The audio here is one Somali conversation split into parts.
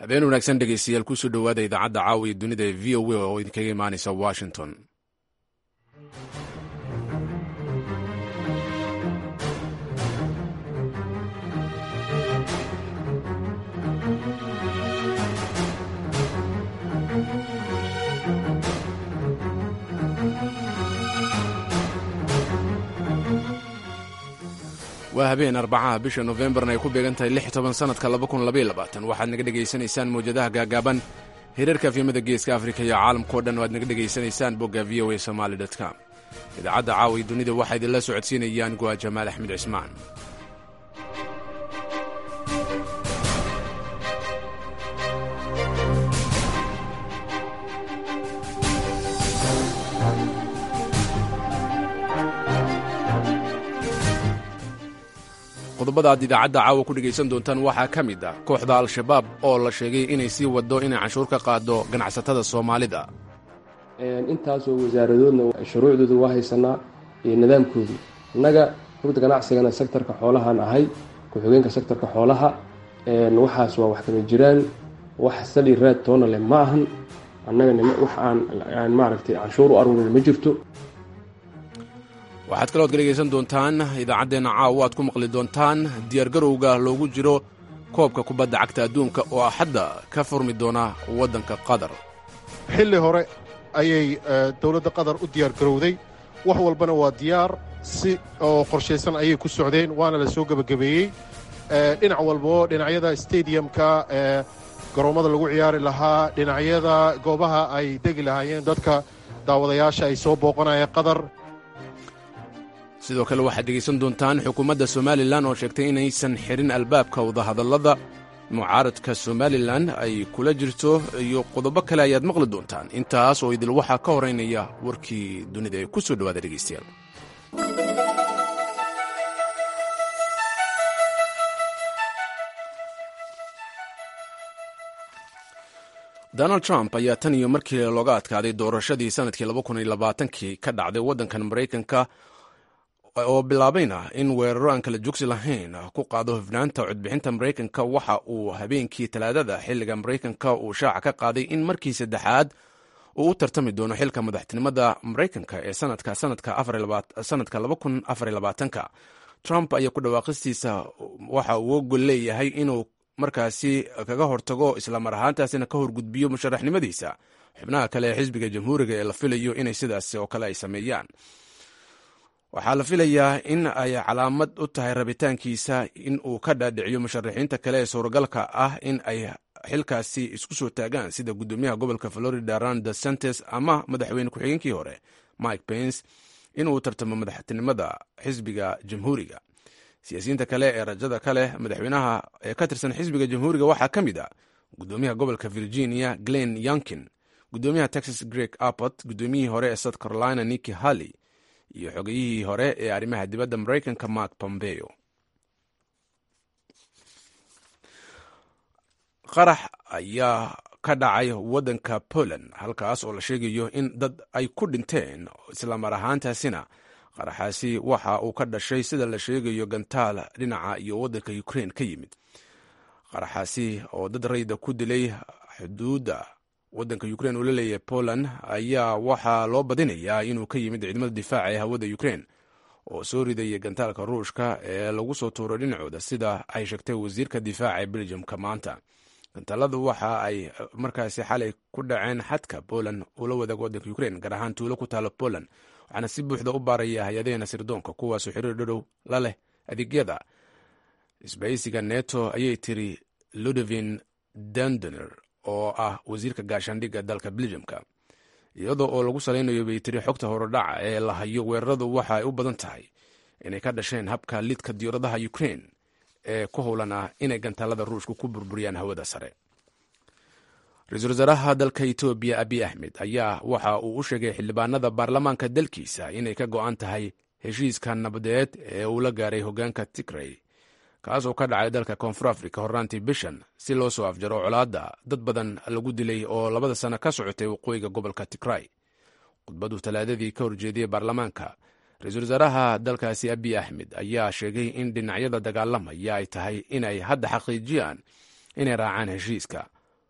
habeen wanaagsan dhegeystayaal kusoo dhowaada idaacadda caawiya dunida ee v o a oo idinkaga imaanaysa washington waa habeen arbacaha bisha nofembarna ay ku beegan tahay lix toban sannadka waxaad naga dhegaysanaysaan mawjadaha gaagaaban hirarka afyamada geeska afrika iyo caalamkao dhan o aad naga dhegaysanaysaan bogga v o a somaali com idaacadda caawiya dunida waxaa idinla socodsiinayaan go'a jamaal axmed cismaan qodobada aad idaacadda caawa ku dhegaysan doontaan waxaa ka mid ah kooxda al-shabaab oo la sheegay inay sii waddo inay canshuur ka qaado ganacsatada soomaalida intaasoo wasaaradoodna shuruucdooda waa haysanaa iyo nidaamkoodu innaga rugda ganacsigana sektarka xoolahaan ahay ku-xigeenka sektarka xoolaha waxaas waa wax kama jiraan wax sali raad toona leh ma ahan annaga wax aan maaragtay canshuur u aruurin ma jirto waxaad kalood ka dhegaysan doontaan idaacaddeenna caawa aad ku maqli doontaan diyaargarowga loogu jiro koobka kubadda cagta adduunka oo axadda ka furmi doona waddanka qatar xilli hore ayay dowladda qatar u diyaargarowday wax walbana waa diyaar si oo qorshaysan ayay ku socdeen waana la soo gebagabeeyey dhinac walbo dhinacyada stadiumka garoommada lagu ciyaari lahaa dhinacyada goobaha ay degi lahaayeen dadka daawadayaasha ay soo booqanayeen qatar sidoo kale waxaad dhegaysan doontaan xukuumadda somalilan oo sheegtay inaysan xirin albaabka wadahadallada mucaaradka somalilan ay kula jirto iyo qodobo kale ayaad maqli doontaan intaas oo idil waxaa ka horeynaya warkii dunida ee ku soo dhowaada dhegaystayaal donald trump ayaa tan iyo markii looga adkaaday doorashadii sanadkii kii ka dhacday waddankan maraykanka oo bilaabayna in weeraro aan kala jogsi lahayn ku qaado hufnaanta codbixinta maraykanka waxa uu habeenkii talaadada xilliga maraykanka uu shaaca ka qaaday in markii saddexaad uu u tartami doono xilka madaxtinimada maraykanka ee sanadka sanadka trump ayaa ku dhawaaqistiisa waxa uu ogol leeyahay inuu markaasi kaga hortago islamar ahaantaasina ka horgudbiyo musharaxnimadiisa xubnaha kale ee xisbiga jamhuuriga ee la filayo inay sidaas oo kale ay sameeyaan waxaa la filayaa in ay calaamad u tahay rabitaankiisa in uu ka dhaadhiciyo musharaxiinta kale ee suuragalka ah in ay xilkaasi isku soo taagaan sida gudoomiyaha gobolka florida ron de santes ama madaxweyne ku-xigeenkii hore mike pence inuu tartamo madaxtinimada xisbiga jamhuuriga siyaasiyiinta kale ee rajada kale madaxweynaha ee ka tirsan xisbiga jamhuuriga waxaa ka mid ah gudoomiyaha gobolka virginia glen yonkin gudoomiyaha texas greg abbott gudoomiyihii hore ee south carolina niki halley iyo xogayihii hore ee arrimaha dibadda maraykanka mark pompeo qarax ayaa ka dhacay waddanka poland halkaas oo la sheegayo in dad ay ku dhinteen islamar ahaantaasina qaraxaasi waxa uu ka dhashay sida la sheegayo gantaal dhinaca iyo waddanka ukraine ka yimid qaraxaasi oo dad rayda ku dilay xuduudda waddanka ukraine uu la leeyahay poland ayaa waxaa loo badinayaa inuu ka yimid ciidamada difaaca ee hawada ukraine oo soo ridaya gantaalka ruushka ee lagu soo tuuray dhinacooda sida ay sheegtay wasiirka difaaca ee belgiumka maanta gantaaladu waxa ay markaasi xalay ku dhaceen xadka poland uu la wadaago waddanka ukraine gaar ahaan tuulo ku taalo poland waxaana si buuxda u baaraya hay-adaheena sirdoonka kuwaasoo xiriir dhadhow la leh adeegyada isbahaysiga neto ayay tiri ludovin dandoner oo ah wasiirka gaashaandhigga dalka belgiumka iyadoo oo lagu salaynayo bay tiri xogta horodhaca ee la hayo weeraradu waxa ay u badan tahay inay ka dhasheen habka lidka diyauradaha ukraine ee ku howlan ah inay gantaalada ruushka ku burburiyaan hawada sare ra-iisul wasaaraha dalka etoobiya abiy axmed ayaa waxa uu u sheegay xildhibaanada baarlamaanka dalkiisa inay ka go-an tahay heshiiska nabadeed ee uu la gaaray hogaanka tigrey kaas oo ka dhacay dalka koonfur africa horraantii bishan si loo soo afjaro colaadda dad badan lagu dilay oo labada sano ka socotay waqooyiga gobolka tigray khudbadu talaadadii ka horjeediyey baarlamaanka ra-iisul wasaaraha dalkaasi abiy axmed ayaa sheegay in dhinacyada dagaalamaya ay tahay inay hadda xaqiijiyaan inay raacaan heshiiska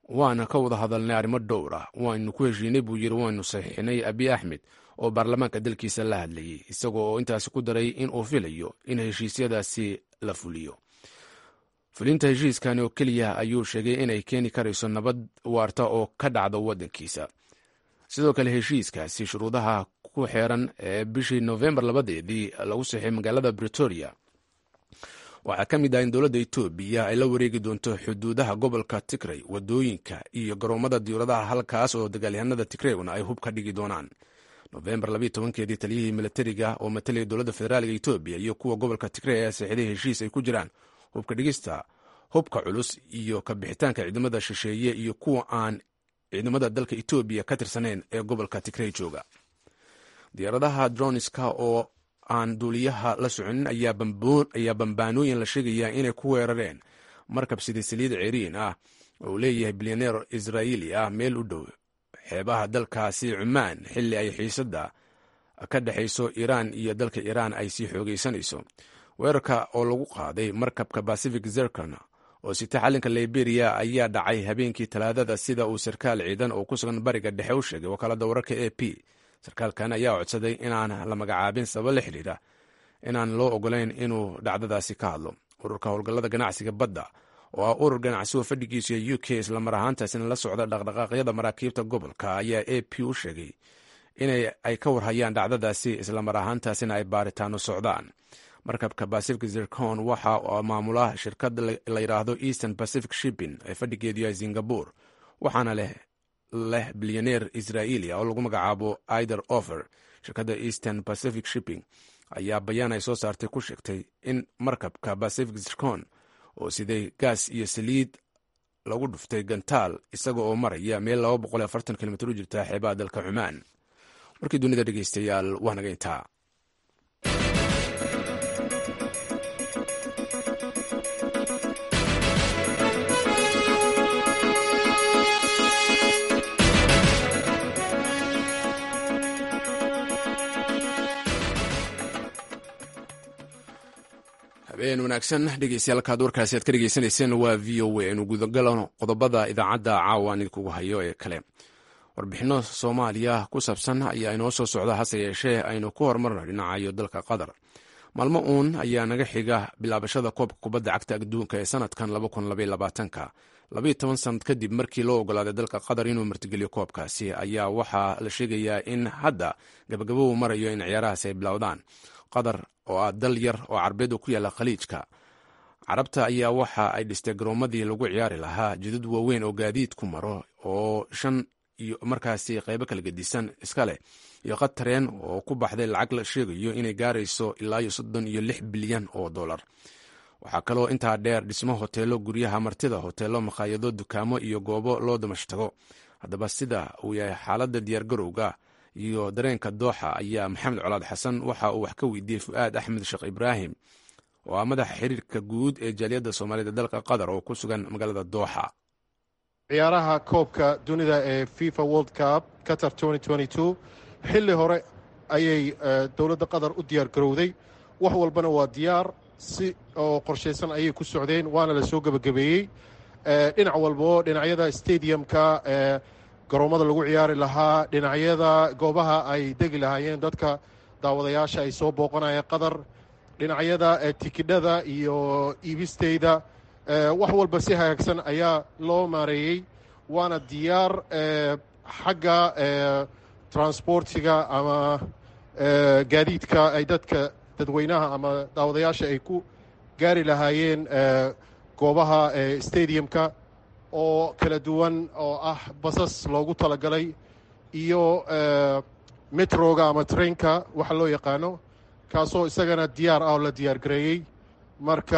waana ka wada hadalnay arrimo dhowr ah waynu ku heshiinay buu yidhi waynu saxiixinay abiy axmed oo baarlamaanka dalkiisa la hadlayay isagoo oo intaasi ku daray in uu filayo in heshiisyadaasi la fuliyo fulinta heshiiskani oo keliya ayuu sheegay inay keeni karayso nabad waarta oo ka dhacda waddankiisa sidoo kale heshiiskaasi shuruudaha ku xeeran ee bishii nofembar labadeedii lagu saxay magaalada bretoria waxaa ka mid ah in dowladda etoobiya ay la wareegi doonto xuduudaha gobolka tigrey wadooyinka iyo garoomada diyuuradaha halkaas oo dagaalyahanada tigreyguna ay hub ka dhigi doonaan nofembar keedii taliyihii milatariga oo matalaya dowladda federaalga etoobiya iyo kuwa gobolka tigrey ayaa saxiiday heshiis ay ku jiraan hubka dhigista hubka culus iyo ka bixitaanka ciidamada shisheeye iyo kuwa aan ciidamada dalka etoobiya ka tirsaneyn ee gobolka tigrey jooga diyaaradaha droniska oo aan duuliyaha la soconin ayaa bambaanooyin la sheegayaa inay ku weerareen markab sida saliid ceriin ah oo leeyahay bilyaneer israa'iili ah meel u dhow xeebaha dalkaasi cumaan xilli ay xiisadda ka dhexayso iiraan iyo dalka iiraan ay sii xoogaysanayso weerarka oo lagu qaaday markabka pacific zercon oo sita xalinka liberiya ayaa dhacay habeenkii talaadada sida uu sarkaal ciidan oo ku sugan bariga dhexe u sheegay wakaalada wararka a p sarkaalkan ayaa codsaday inaan la magacaabin sabab la xidhiidha inaan loo ogolayn inuu dhacdadaasi ka hadlo ururka howlgallada ganacsiga badda oo ah urur ganacsi oo fadhigiisu ee u k islamar ahaantaasina la socda dhaqdhaqaaqyada maraakiibta gobolka ayaa a p u sheegay inay ay ka warhayaan dhacdadaasi islamar ahaantaasina ay baaritaano socdaan markabka pacific zircon waxa maamula shirkad la yidhaahdo eastern pacific shipping ee fadhigeedu yahay singapore waxaana leh leh bilyaneer israa'iiliya oo lagu magacaabo ider ofer shirkadda eastern pacific shipping ayaa bayaan ay soo saartay ku sheegtay in markabka pacific zircon oo siday gaas iyo saliid lagu dhuftay gantaal isaga oo maraya meel kilomitr u jirta xeebaha dalka cumaan warkii dunida dhegeystayaal waa naga intaa habeen wanaagsan dhegeystayaal kaad warkaasi aad ka dhegeysanayseen waa v o a inu gudagalo qodobada idaacadda caawa aan idinkugu hayo ee kale warbixinno soomaaliya ku saabsan ayaa inoo soo socda hase yeeshee aynu ku horumarno dhinacayo dalka qatar maalmo uun ayaa naga xiga bilaabashada koobka kubadda cagta adduunka ee sanadkan ka labayo toban sanad kadib markii loo ogolaaday dalka qatar inuu martigeliyo koobkaasi ayaa waxaa la sheegayaa in hadda gabagabo uu marayo in ciyaarahaasi ay bilowdaan qatar oo ah dal yar oo carbeed oo ku yaalla khaliijka carabta ayaa waxa ay dhistay garoomadii lagu ciyaari lahaa jidad waaweyn oo gaadiid ku maro oo shan iyo markaasi qaybo kala gedisan iska leh iyo qatareen oo ku baxday lacag la sheegayo inay gaarayso ilaa iyo soddon iyo lix bilyan oo dollar waxaa kaloo intaa dheer dhismo hoteelo guryaha martida hoteelo makhaayado dukaamo iyo goobo loo damashtago haddaba sida uu yahay xaaladda diyaargarowga iyo dareenka dooxa ayaa maxamed colaad xasan waxa uu wax ka weydiiyey fu'aad axmed sheekh ibraahim oo ah madaxa xiriirka guud ee jaaliyadda soomaaliyed ee dalka qatar oo ku sugan magaalada dooxa ciyaaraha koobka dunida ee fifa world cup qatar xilli hore ayay dowladda qatar u diyaar garowday wax walbana waa diyaar si oo qorshaysan ayay ku socdeen waana la soo gebagabeeyey dhinac walbo dhinacyada stadiumka garoommada lagu ciyaari lahaa dhinacyada goobaha ay degi lahaayeen dadka daawadayaasha ay soo booqanayeen qatar dhinacyada tikidhada iyo iibisteyda wax walba si hagaagsan ayaa loo maareeyey waana diyaar xagga transportiga ama gaadiidka ay dadka dadweynaha ama daawadayaasha ay ku gaari lahaayeen goobaha stadiumka oo kala duwan oo ah basas loogu talagalay iyo metroga ama trainka waxa loo yaqaano kaasoo isagana diyaar ah oo la diyaar gareeyey marka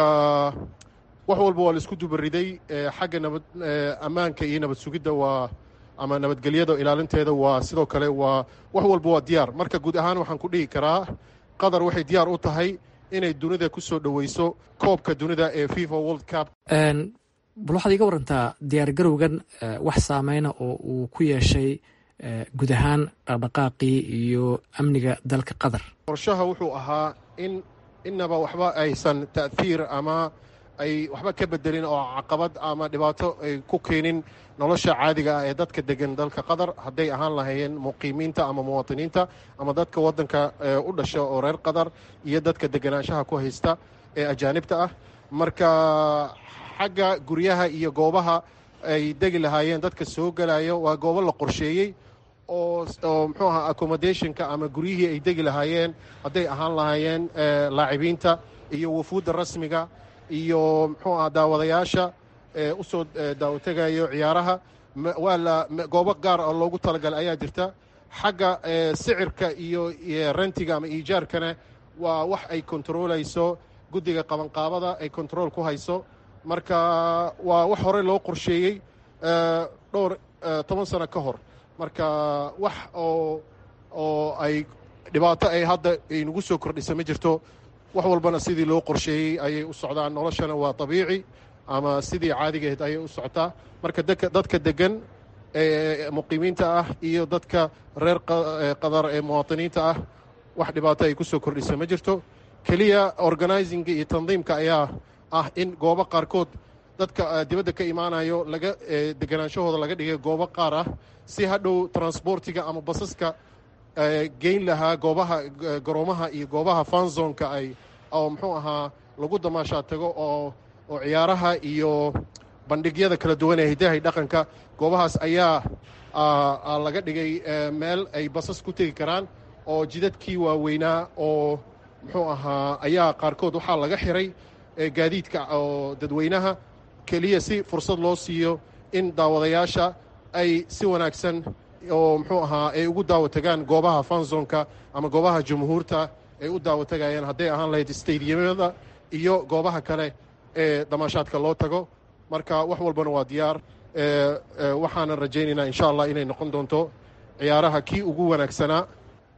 wax walba waa la isku dubariday xagga nabad ammaanka iyo nabad sugidda waa ama nabadgelyada ilaalinteeda waa sidoo kale waa wax walba waa diyaar marka guud ahaan waxaan ku dhihi karaa qatar waxay diyaar u tahay inay dunida ku soo dhoweyso koobka dunida ee fifa world cup bal waxaad iga warantaa diyaargarowgan wax saameyna oo uu ku yeeshay guud ahaan dhaqdhaqaaqii iyo amniga dalka qatar qorshaha wuxuu ahaa in inaba waxba aysan ta'hiir ama ay waxba ka bedelin oo caqabad ama dhibaato ay ku keenin nolosha caadiga ah ee dadka degan dalka qatar hadday ahaan lahaayeen muqiimiinta ama muwaatiniinta ama dadka waddanka u dhasha oo reer qatar iyo dadka deganaanshaha ku haysta ee ajaanibta ah marka xagga guryaha iyo goobaha ay degi lahaayeen dadka soo gelayo waa goobo la qorsheeyey oo oo muxuu ahaa accommodationka ama guryihii ay degi lahaayeen hadday ahaan lahaayeen laacibiinta iyo wafuudda rasmiga iyo muxuu aha daawadayaasha u soo daawategayo ciyaaraha waa la goobo gaar oo loogu talagalay ayaa jirta xagga sicirka iyo rentiga ama iijaarkana waa wax ay kontarolayso guddiga qabanqaabada ay kontarool ku hayso marka waa wax horey loo qorsheeyey dhowr toban sano ka hor marka wax oo oo ay dhibaato ay hadda aynagu soo kordhisa ma jirto wax walbana sidii loo qorsheeyey ayay u socdaan noloshana waa dabiici ama sidii caadigaheed ayay u socotaa marka dadka degan ee muqiimiinta ah iyo dadka reer qadar ee muwaatiniinta ah wax dhibaato ay ku soo kordhisa ma jirto keliya organizinga iyo tandiimka ayaa ah in goobo qaarkood dadka dibadda ka imaanayo laga deganaanshahooda laga dhigay goobo qaar ah si hadhow transportiga ama basaska geyn lahaa goobaha garoomaha iyo goobaha fanzonka ay oo muxuu ahaa lagu damaashaa tago oo oo ciyaaraha iyo bandhigyada kala duwan ee hidahay dhaqanka goobahaas ayaa laga dhigay meel ay basas ku tegi karaan oo jidadkii waaweynaa oo muxuu ahaa ayaa qaarkood waxaa laga xiray gaadiidka oo dadweynaha keliya si fursad loo siiyo in daawadayaasha ay si wanaagsan oo muxuu ahaa ay ugu daawategaan goobaha fanzonka ama goobaha jumhuurta ay u daawatagayaan hadday ahaan lahayd stadiyamada iyo goobaha kale ee damaashaadka loo tago marka wax walbana waa diyaar waxaanan rajaynaynaa insha allah inay noqon doonto ciyaaraha kii ugu wanaagsanaa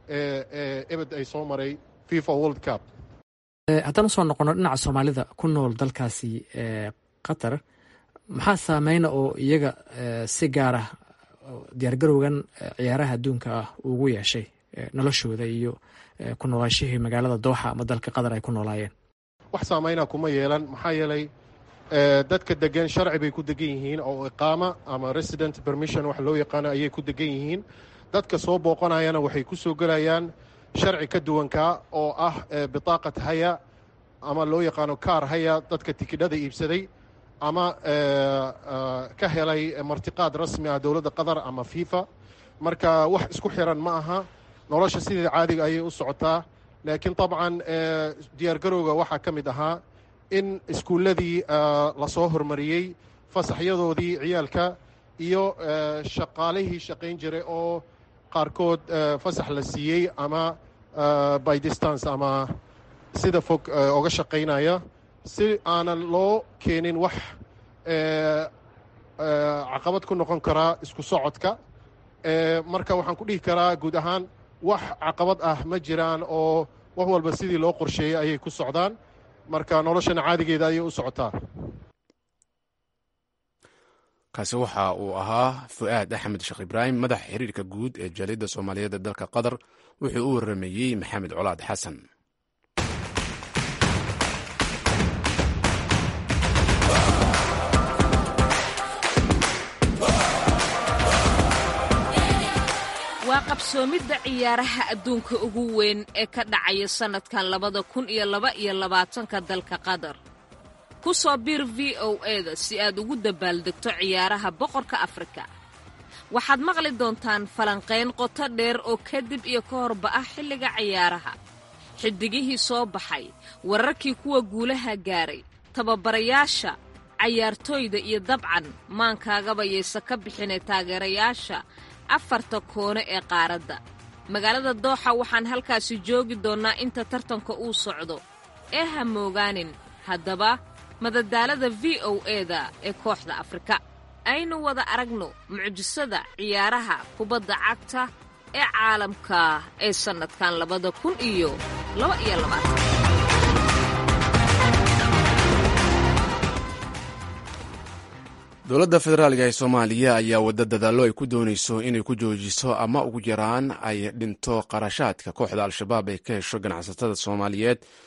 ee ebed ay soo maray fifa world cup haddaan usoo noqono dhinaca soomaalida ku nool dalkaasi qatar maxaa saameyna oo iyaga si gaara diyaargarowgan ciyaaraha adduunka ah ugu yeeshay noloshooda iyo ku noolaashihii magaalada dooxa ama dalka qatar ay ku noolaayeen wax saameyna kuma yeelan maxaa yeelay dadka degan sharci bay ku degan yihiin oo iqaama ama resident permission wax loo yaqaano ayay ku degan yihiin dadka soo booqanayana waxay ku soo gelayaan sharci ka duwankaa oo ah bitaaqat haya ama loo yaqaano kaar haya dadka tikidhada iibsaday ama ka helay martiqaad rasmi ah dowladda qatar ama fifa marka wax isku xiran ma aha nolosha sidii caadiga ayay u socotaa laakiin dabcan diyaargarowga waxaa ka mid ahaa in iskuulladii lasoo hormariyey fasaxyadoodii ciyaalka iyo shaqaalihii shaqayn jiray oo qaarkood fasax la siiyey ama by distance ama sida fog oga shaqaynaya si aanan loo keenin wax caqabad ku noqon karaa isku socodka marka waxaan ku dhihi karaa guud ahaan wax caqabad ah ma jiraan oo wax walba sidii loo qorsheeyey ayay ku socdaan marka noloshana caadigeeda ayay u socotaa kaasi waxa uu ahaa fu'aad axmed sheekh ibraahim madaxa xiriirka guud ee jaaliyadda soomaaliyeed ee dalka qatar wuxuu u warameeyey maxamed colaad xasan waa qabsoomidda ciyaaraha adduunka ugu weyn ee ka dhacaya sannadkan labada kun iyo laba iyo labaatanka dalka qatar ku soo biir v o eda si aad ugu dabaaldegto ciyaaraha boqorka afrika waxaad maqli doontaan falanqayn qoto dheer oo kadib iyo ka horba ah xilliga ciyaaraha xiddigihii soo baxay wararkii kuwa guulaha gaaray tababarayaasha cayaartooyda iyo dabcan maankaagaba yaysa ka bixinay taageerayaasha afarta koone ee qaaradda magaalada dooxa waxaan halkaasi joogi doonnaa inta tartanka uu socdo ee ha moogaanin haddaba madadaalada v o eda ee kooxda afrika aynu wada aragno mucjisada ciyaaraha kubadda cagta ee caalamka ee sannadkan labada kun iyo laba iyo labaatan dowladda federaalga ee soomaaliya ayaa wadda dadaallo ay ku doonayso inay ku joojiso ama ugu yaraan ay dhinto qarashaadka kooxda al-shabaab ay ka hesho ganacsatada soomaaliyeed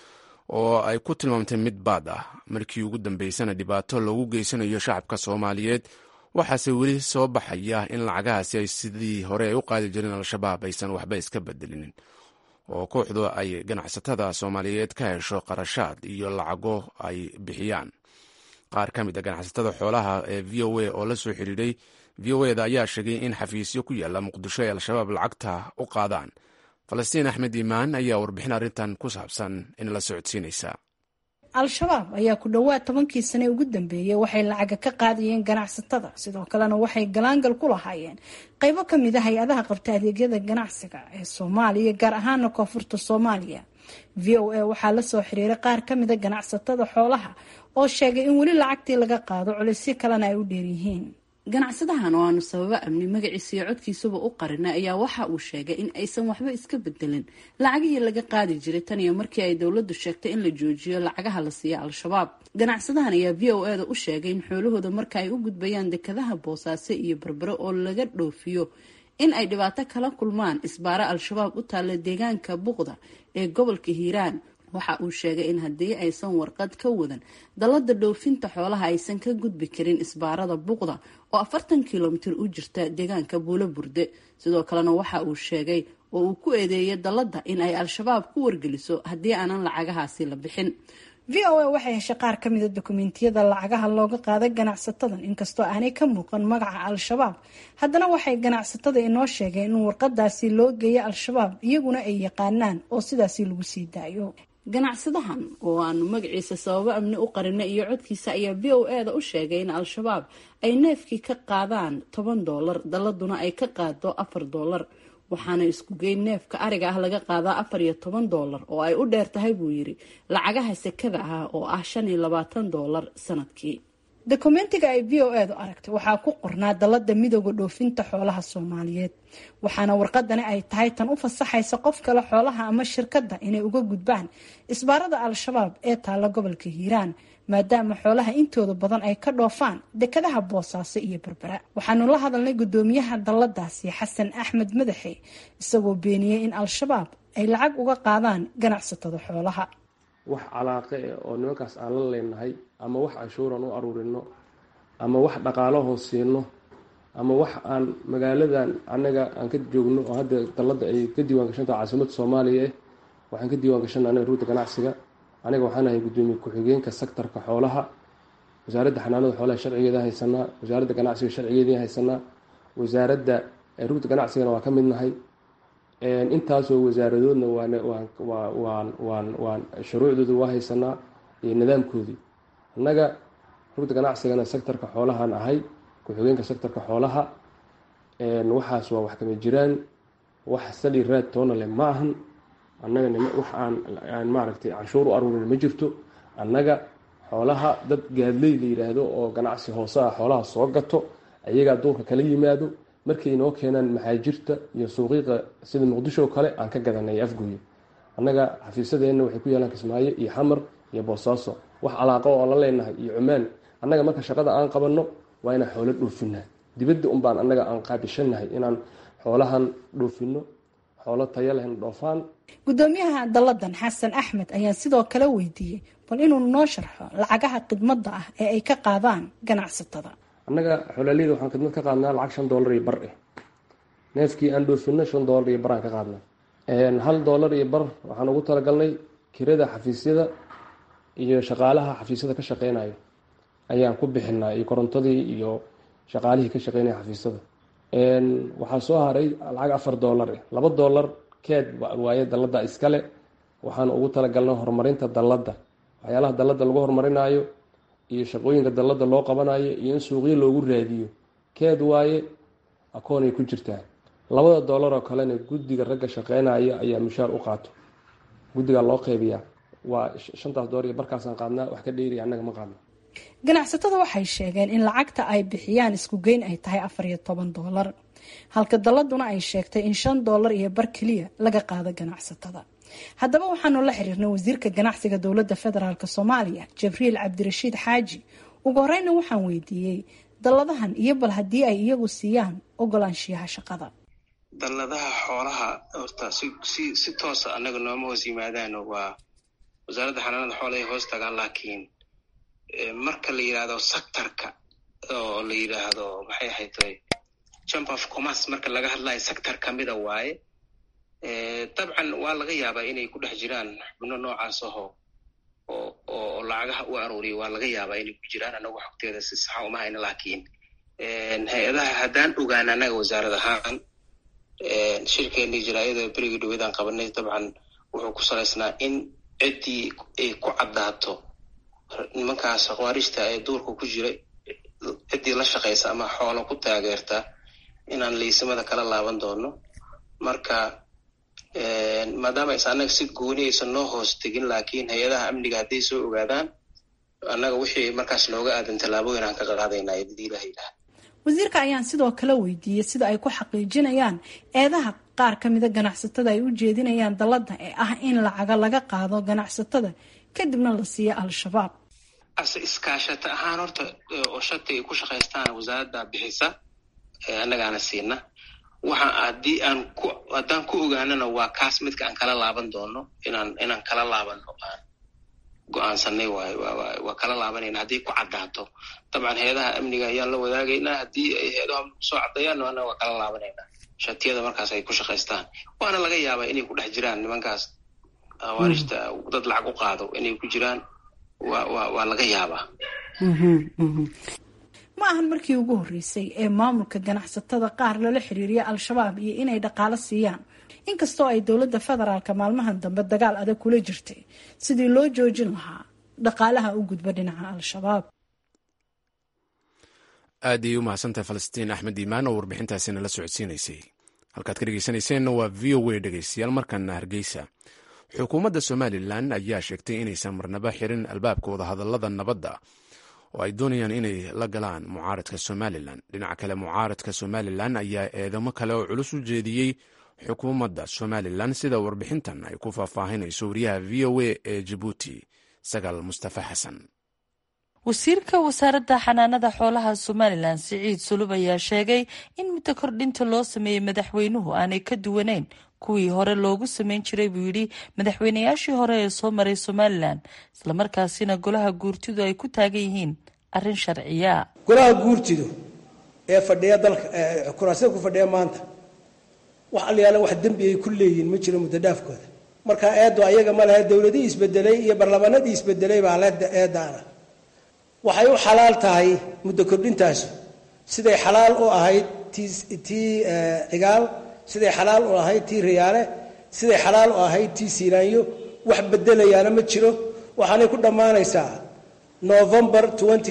oo ay ku tilmaamtay mid baad ah markii ugu dambeysana dhibaato loogu geysanayo shacabka soomaaliyeed waxaase weli soo baxaya in lacagahaasi ay sidii hore ay u qaadi jireen al-shabaab aysan waxba iska bedelinin oo kooxdu ay ganacsatada soomaaliyeed ka hesho qarashaad iyo lacago ay bixiyaan qaar ka mid a ganacsatada xoolaha ee v o a oo la soo xidhiidhay v o eda ayaa sheegay in xafiisyo ku yaalla muqdisho ay al-shabaab lacagta u qaadaan falastiin axmed iimaan ayaa warbixin arrintan ku saabsan in la socodsiinaysa al-shabaab ayaa ku dhowaad tobankii sane ugu dambeeyey waxay lacaga ka qaadayeen ganacsatada sidoo kalena waxay galaangal ku lahaayeen qeybo ka mid a hay-adaha qabta adeegyada ganacsiga ee soomaaliya gaar ahaana koonfurta soomaaliya v o a waxaa la soo xiriiray qaar ka mida ganacsatada xoolaha oo sheegay in weli lacagtii laga qaado culisyo kalena ay u dheeryihiin ganacsadahan oo aanu sababo amni magaciisa iyo codkiisuba u qarinay ayaa waxa uu sheegay in aysan waxba iska bedelin lacagihii laga qaadi jiray tan iyo markii ay dowladdu sheegtay in la joojiyo lacagaha la siiya al-shabaab ganacsadahan ayaa v o eda u sheegay in xoolahooda marka ay u gudbayaan dekadaha boosaaso iyo berbero oo laga dhoofiyo in ay dhibaato kala kulmaan isbaaro al-shabaab u taalla deegaanka buqda ee gobolka hiiraan waxa uu sheegay in haddii aysan warqad ka wadan dallada dhoofinta xoolaha aysan ka gudbi karin isbaarada buqda oo afartan kilomitir u jirta deegaanka buulo burde sidoo kalena waxa uu sheegay oo uu ku eedeeyay dallada in ay al-shabaab ku wargeliso haddii aanan lacagahaasi la bixin v o a waxay heshay qaar ka mida dokumentiyada lacagaha looga qaaday ganacsatadan inkastoo aanay ka muuqan magaca al-shabaab haddana waxay ganacsatada inoo sheegeen in warqadaasi loo geeyo al-shabaab iyaguna ay yaqaanaan oo sidaasi lagu sii daayo ganacsadahan oo aanu magaciisa sababo amni u qarinay iyo codkiisa ayaa v o eda u sheegay in al-shabaab ay neefkii ka qaadaan toban doolar dalladuna ay ka qaado afar doolar waxaana isku geyn neefka ariga ah laga qaadaa afar iyo toban doolar oo ay u dheer tahay buu yidhi lacagaha sekada ah oo ah shan iyo labaatan doolar sanadkii dokumentiga ay v o edu aragtay waxaa ku qornaa dallada midooda dhoofinta xoolaha soomaaliyeed waxaana warqadani ay tahay tan u fasaxaysa qof kale xoolaha ama shirkadda inay uga gudbaan isbaarada al-shabaab ee taalla gobolka hiiraan maadaama xoolaha intooda badan ay ka dhoofaan dekadaha boosaaso iyo berbera waxaanu la hadalnay guddoomiyaha dalladaasi xasan axmed madaxe isagoo beeniyey in al-shabaab ay lacag uga qaadaan ganacsatada xoolaha wax calaaqe eh oo nimankaas aan la leenahay ama wax canshuuran u aruurino ama wax dhaqaalahoo siino ama wax aan magaaladan annaga aan ka joogno oo hadda dallada ay ka diiwaan gashantaha caasimadda soomaaliya eh waxaan ka diiwaan gashana anaga ruuta ganacsiga aniga waxaan ahay guddoomiye ku-xigeenka sektarka xoolaha wasaaradda xanaanada xoolaha sharcigeeda haysanaa wasaaradda ganacsiga sharcigeedii haysanaa wasaaradda ruuta ganacsigana waa ka midnahay intaasoo wasaaradoodna waan waan shuruucdooda waa haysanaa iyo nidaamkoodii annaga rugta ganacsigana sektarka xoolahaan ahay ku-xigeenka sektarka xoolaha waxaas waa wax kama jiraan wax sali raad toona leh ma ahan annaga wax aan maaragtay canshuur u aruurin ma jirto annaga xoolaha dad gaadley la yidhaahdo oo ganacsi hoose ah xoolaha soo gato ayagaa duurka kala yimaado markay inoo keenaan maxaajirta iyo suuqiiqa sida muqdisho kale aan ka gadanay afgooye annaga xafiisadeenna waxay ku yaalaan kismaayo iyo xamar iyo boosaaso wax calaaqo oo la leenahay iyo cumaan annaga marka shaqada aan qabanno waa inaan xoolo dhoofinaa dibadda unbaan annaga aan qaabishanahay inaan xoolahan dhoofino xoolo taya lehna dhoofaan guddoomiyaha dalladan xasan axmed ayaa sidoo kale weydiiyey bal inuu noo sharxo lacagaha khidmadda ah ee ay ka qaadaan ganacsatada annaga xolaaleyda waxaan khidmad ka qaadnaa lacag shan doolar iyo bar eh neefkii aan dhoofino shan doolar iyo baraan ka qaadnaa hal doolar iyo bar waxaan ugu talagalnay kirada xafiisyada iyo shaqaalaha xafiisyada ka shaqeynayo ayaan ku bixinaa iyo korontadii iyo shaqaalihii ka shaqeynaya xafiisyada waxaa soo haray lacag afar doolar eh laba doolar keed waaye dallada iskale waxaan ugu talagalnay horumarinta dalladda waxyaalaha dalladda lagu horumarinaayo iyo shaqooyinka dallada loo qabanayo iyo in suuqyo loogu raadiyo keed waaye akoonay ku jirtaa labada doolar oo kalena guddiga ragga shaqeynaya ayaa mushaar u qaato guddigaa loo qeybiyaa waa shantaas doolar iyo barkaasaan qaadnaa wax ka dheeriya annaga ma qaadno ganacsatada waxay sheegeen in lacagta ay bixiyaan isku geyn ay tahay afar iyo toban doolar halka dalladuna ay sheegtay in shan doolar iyo bar keliya laga qaado ganacsatada haddaba waxaanu la xiriirnay wasiirka ganacsiga dowladda federaalk soomaaliya jibriil cabdirashiid xaaji ugu horeyna waxaan weydiiyey dalladahan iyo bal haddii ay iyagu siiyaan ogolaanshiyaha shaqada dalladaha xoolaha horta si si si toosa annaga nooma hoos yimaadaan waa wasaaradda xanaanada xoolahay hoos tagaan laakiin marka la yidhaahdo sectorka oo la yidhaahdo maxay ahayd chamber of commerce marka laga hadlayo sector kamida waaye dabcan waa laga yaabaa inay ku dhex jiraan xubno noocaas aho oo oo lacagaha u arooriya waa laga yaabaa inay ku jiraan anagu xogteeda si saxa uma hayna laakiin hay-adaha haddaan ogaan annaga wasaarad ahaan shirkeenii jaraayada berigii dhaweydaan qabanay dabcan wuxuu ku salaysnaa in ciddii ay ku caddaato nimankaas khawaarijta ee duurka ku jira ciddii la shaqaysa ama xoolo ku taageerta inaan liisimada kala laaban doono marka maadaama aysa annaga si gooni aysan noo hoos tegin laakiin hay-adaha amniga hadday soo ogaadaan annaga wixii markaas nooga aadan tallaabooyin aan ka qaadaynaa hadii ilaha yidhaha wasiirka ayaan sidoo kale weydiiyey sida ay ku xaqiijinayaan eedaha qaar ka mida ganacsatada ay u jeedinayaan dalladda ee ah in lacaga laga qaado ganacsatada kadibna la siiyo al-shabaab ase iskaashata ahaan horta oo shati ay ku shaqaystaan wasaaradda bixisa annagaana siina waxa haddii aan ku haddaan ku ogaanana waa kaas midka aan kala laaban doono inaan inaan kala laabano aan go-aansanay waayo waa kala laabanayna haddii ku caddaato dabcan hay-adaha amniga ayaan la wadaagaynaa haddii ay hay-adaha soo caddeeyaan annaga waa kala laabanaynaa shatiyada markaas ay ku shaqaystaan waana laga yaabaa inay ku dhex jiraan nimankaas awaarijta dad lacag u qaado inay ku jiraan wa wa waa laga yaabaa ma ahan markii ugu horreysay ee maamulka ganacsatada qaar lala xiriiriya al-shabaab iyo inay dhaqaalo siiyaan inkastoo ay dowladda federaalka maalmahan dambe dagaal adag kula jirtay sidii loo joojin lahaa dhaqaalaha u gudba dhinaca al-shabaab aad ayay u mahadsantahay falastiin axmed iimaan oo warbixintaasina la socodsiinaysay halkaad ka dhegeysanayseena waa v o a dhegeystayaal markana hargeysa xukuumadda somalilan ayaa sheegtay inaysan marnaba xirin albaabka wadahadalada nabadda oo ay doonayaan inay la galaan mucaaradka somalilan dhinaca kale mucaaradka somalilan ayaa eedamo kale oo culus u jeediyey xukuumadda somalilan sida warbixintan ay ku faahfaahinayso wariyaha v o a ee jabuuti sagaal mustafa xasan wasiirka wasaaradda xanaanada xoolaha somalilan siciid sulub ayaa sheegay in muddo kordhinta loo sameeyey madaxweynuhu aanay ka duwaneyn kuwii hore loogu sameyn jiray buu yidhi madaxweynayaashii hore ee soo maray somalilan islamarkaasina golaha guurtidu ay ku taagan yihiin arrin sharciya golaha guurtidu ee fadhiya dalka kuraasida ku fadhiya maanta wax alyaala wax dembi ay ku leeyihiin ma jiro muddo dhaafkooda marka eeddu ayaga ma lehe dowladihii isbedelay iyo barlamanadii isbedelay baa le eeddaana waxay u xalaal tahay muddo kordhintaasu siday xalaal u ahayd tii tii cigaal siday xalaal u ahayd tii riyaale siday xalaal u ahayd tii siinaanyo wax bedelayaana ma jiro waxaanay ku dhammaanaysaa november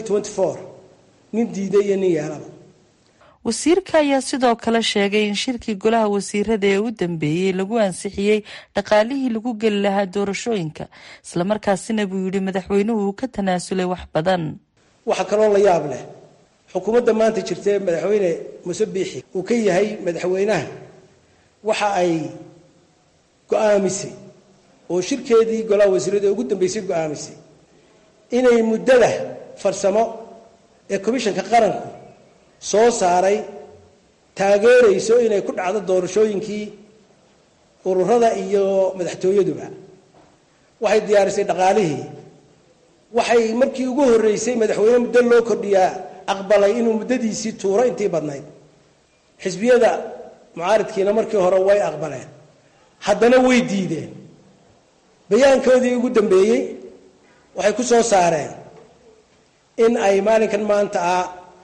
nin diiday iyo nin yeelaba wasiirka ayaa sidoo kale sheegay in shirkii golaha wasiirada ee u dambeeyey lagu ansixiyey dhaqaalihii lagu geli lahaa doorashooyinka islamarkaasina buu yidhi madaxweynuhu uu ka tanaasulay wax badan waxaa kaloo la yaab leh xukuumadda maanta jirta ee madaxweyne muse biixi uu ka yahay madaxweynaha waxa ay go-aamisay oo shirkeedii golaha wasiirada ee ugu dambeysay go-aamisay inay muddada farsamo ee komishanka qaranku soo saaray taageerayso inay ku dhacdo doorashooyinkii ururada iyo madaxtooyaduba waxay diyaarisay dhaqaalihii waxay markii ugu horreysay madaxweyne muddo loo kordhiyaa aqbalay inuu muddadiisii tuuro intii badnayd xisbiyada mucaaridkiina markii hore way aqbaleen haddana way diideen bayaankoodii ugu dambeeyey waxay ku soo saareen in ay maalinkan maanta ah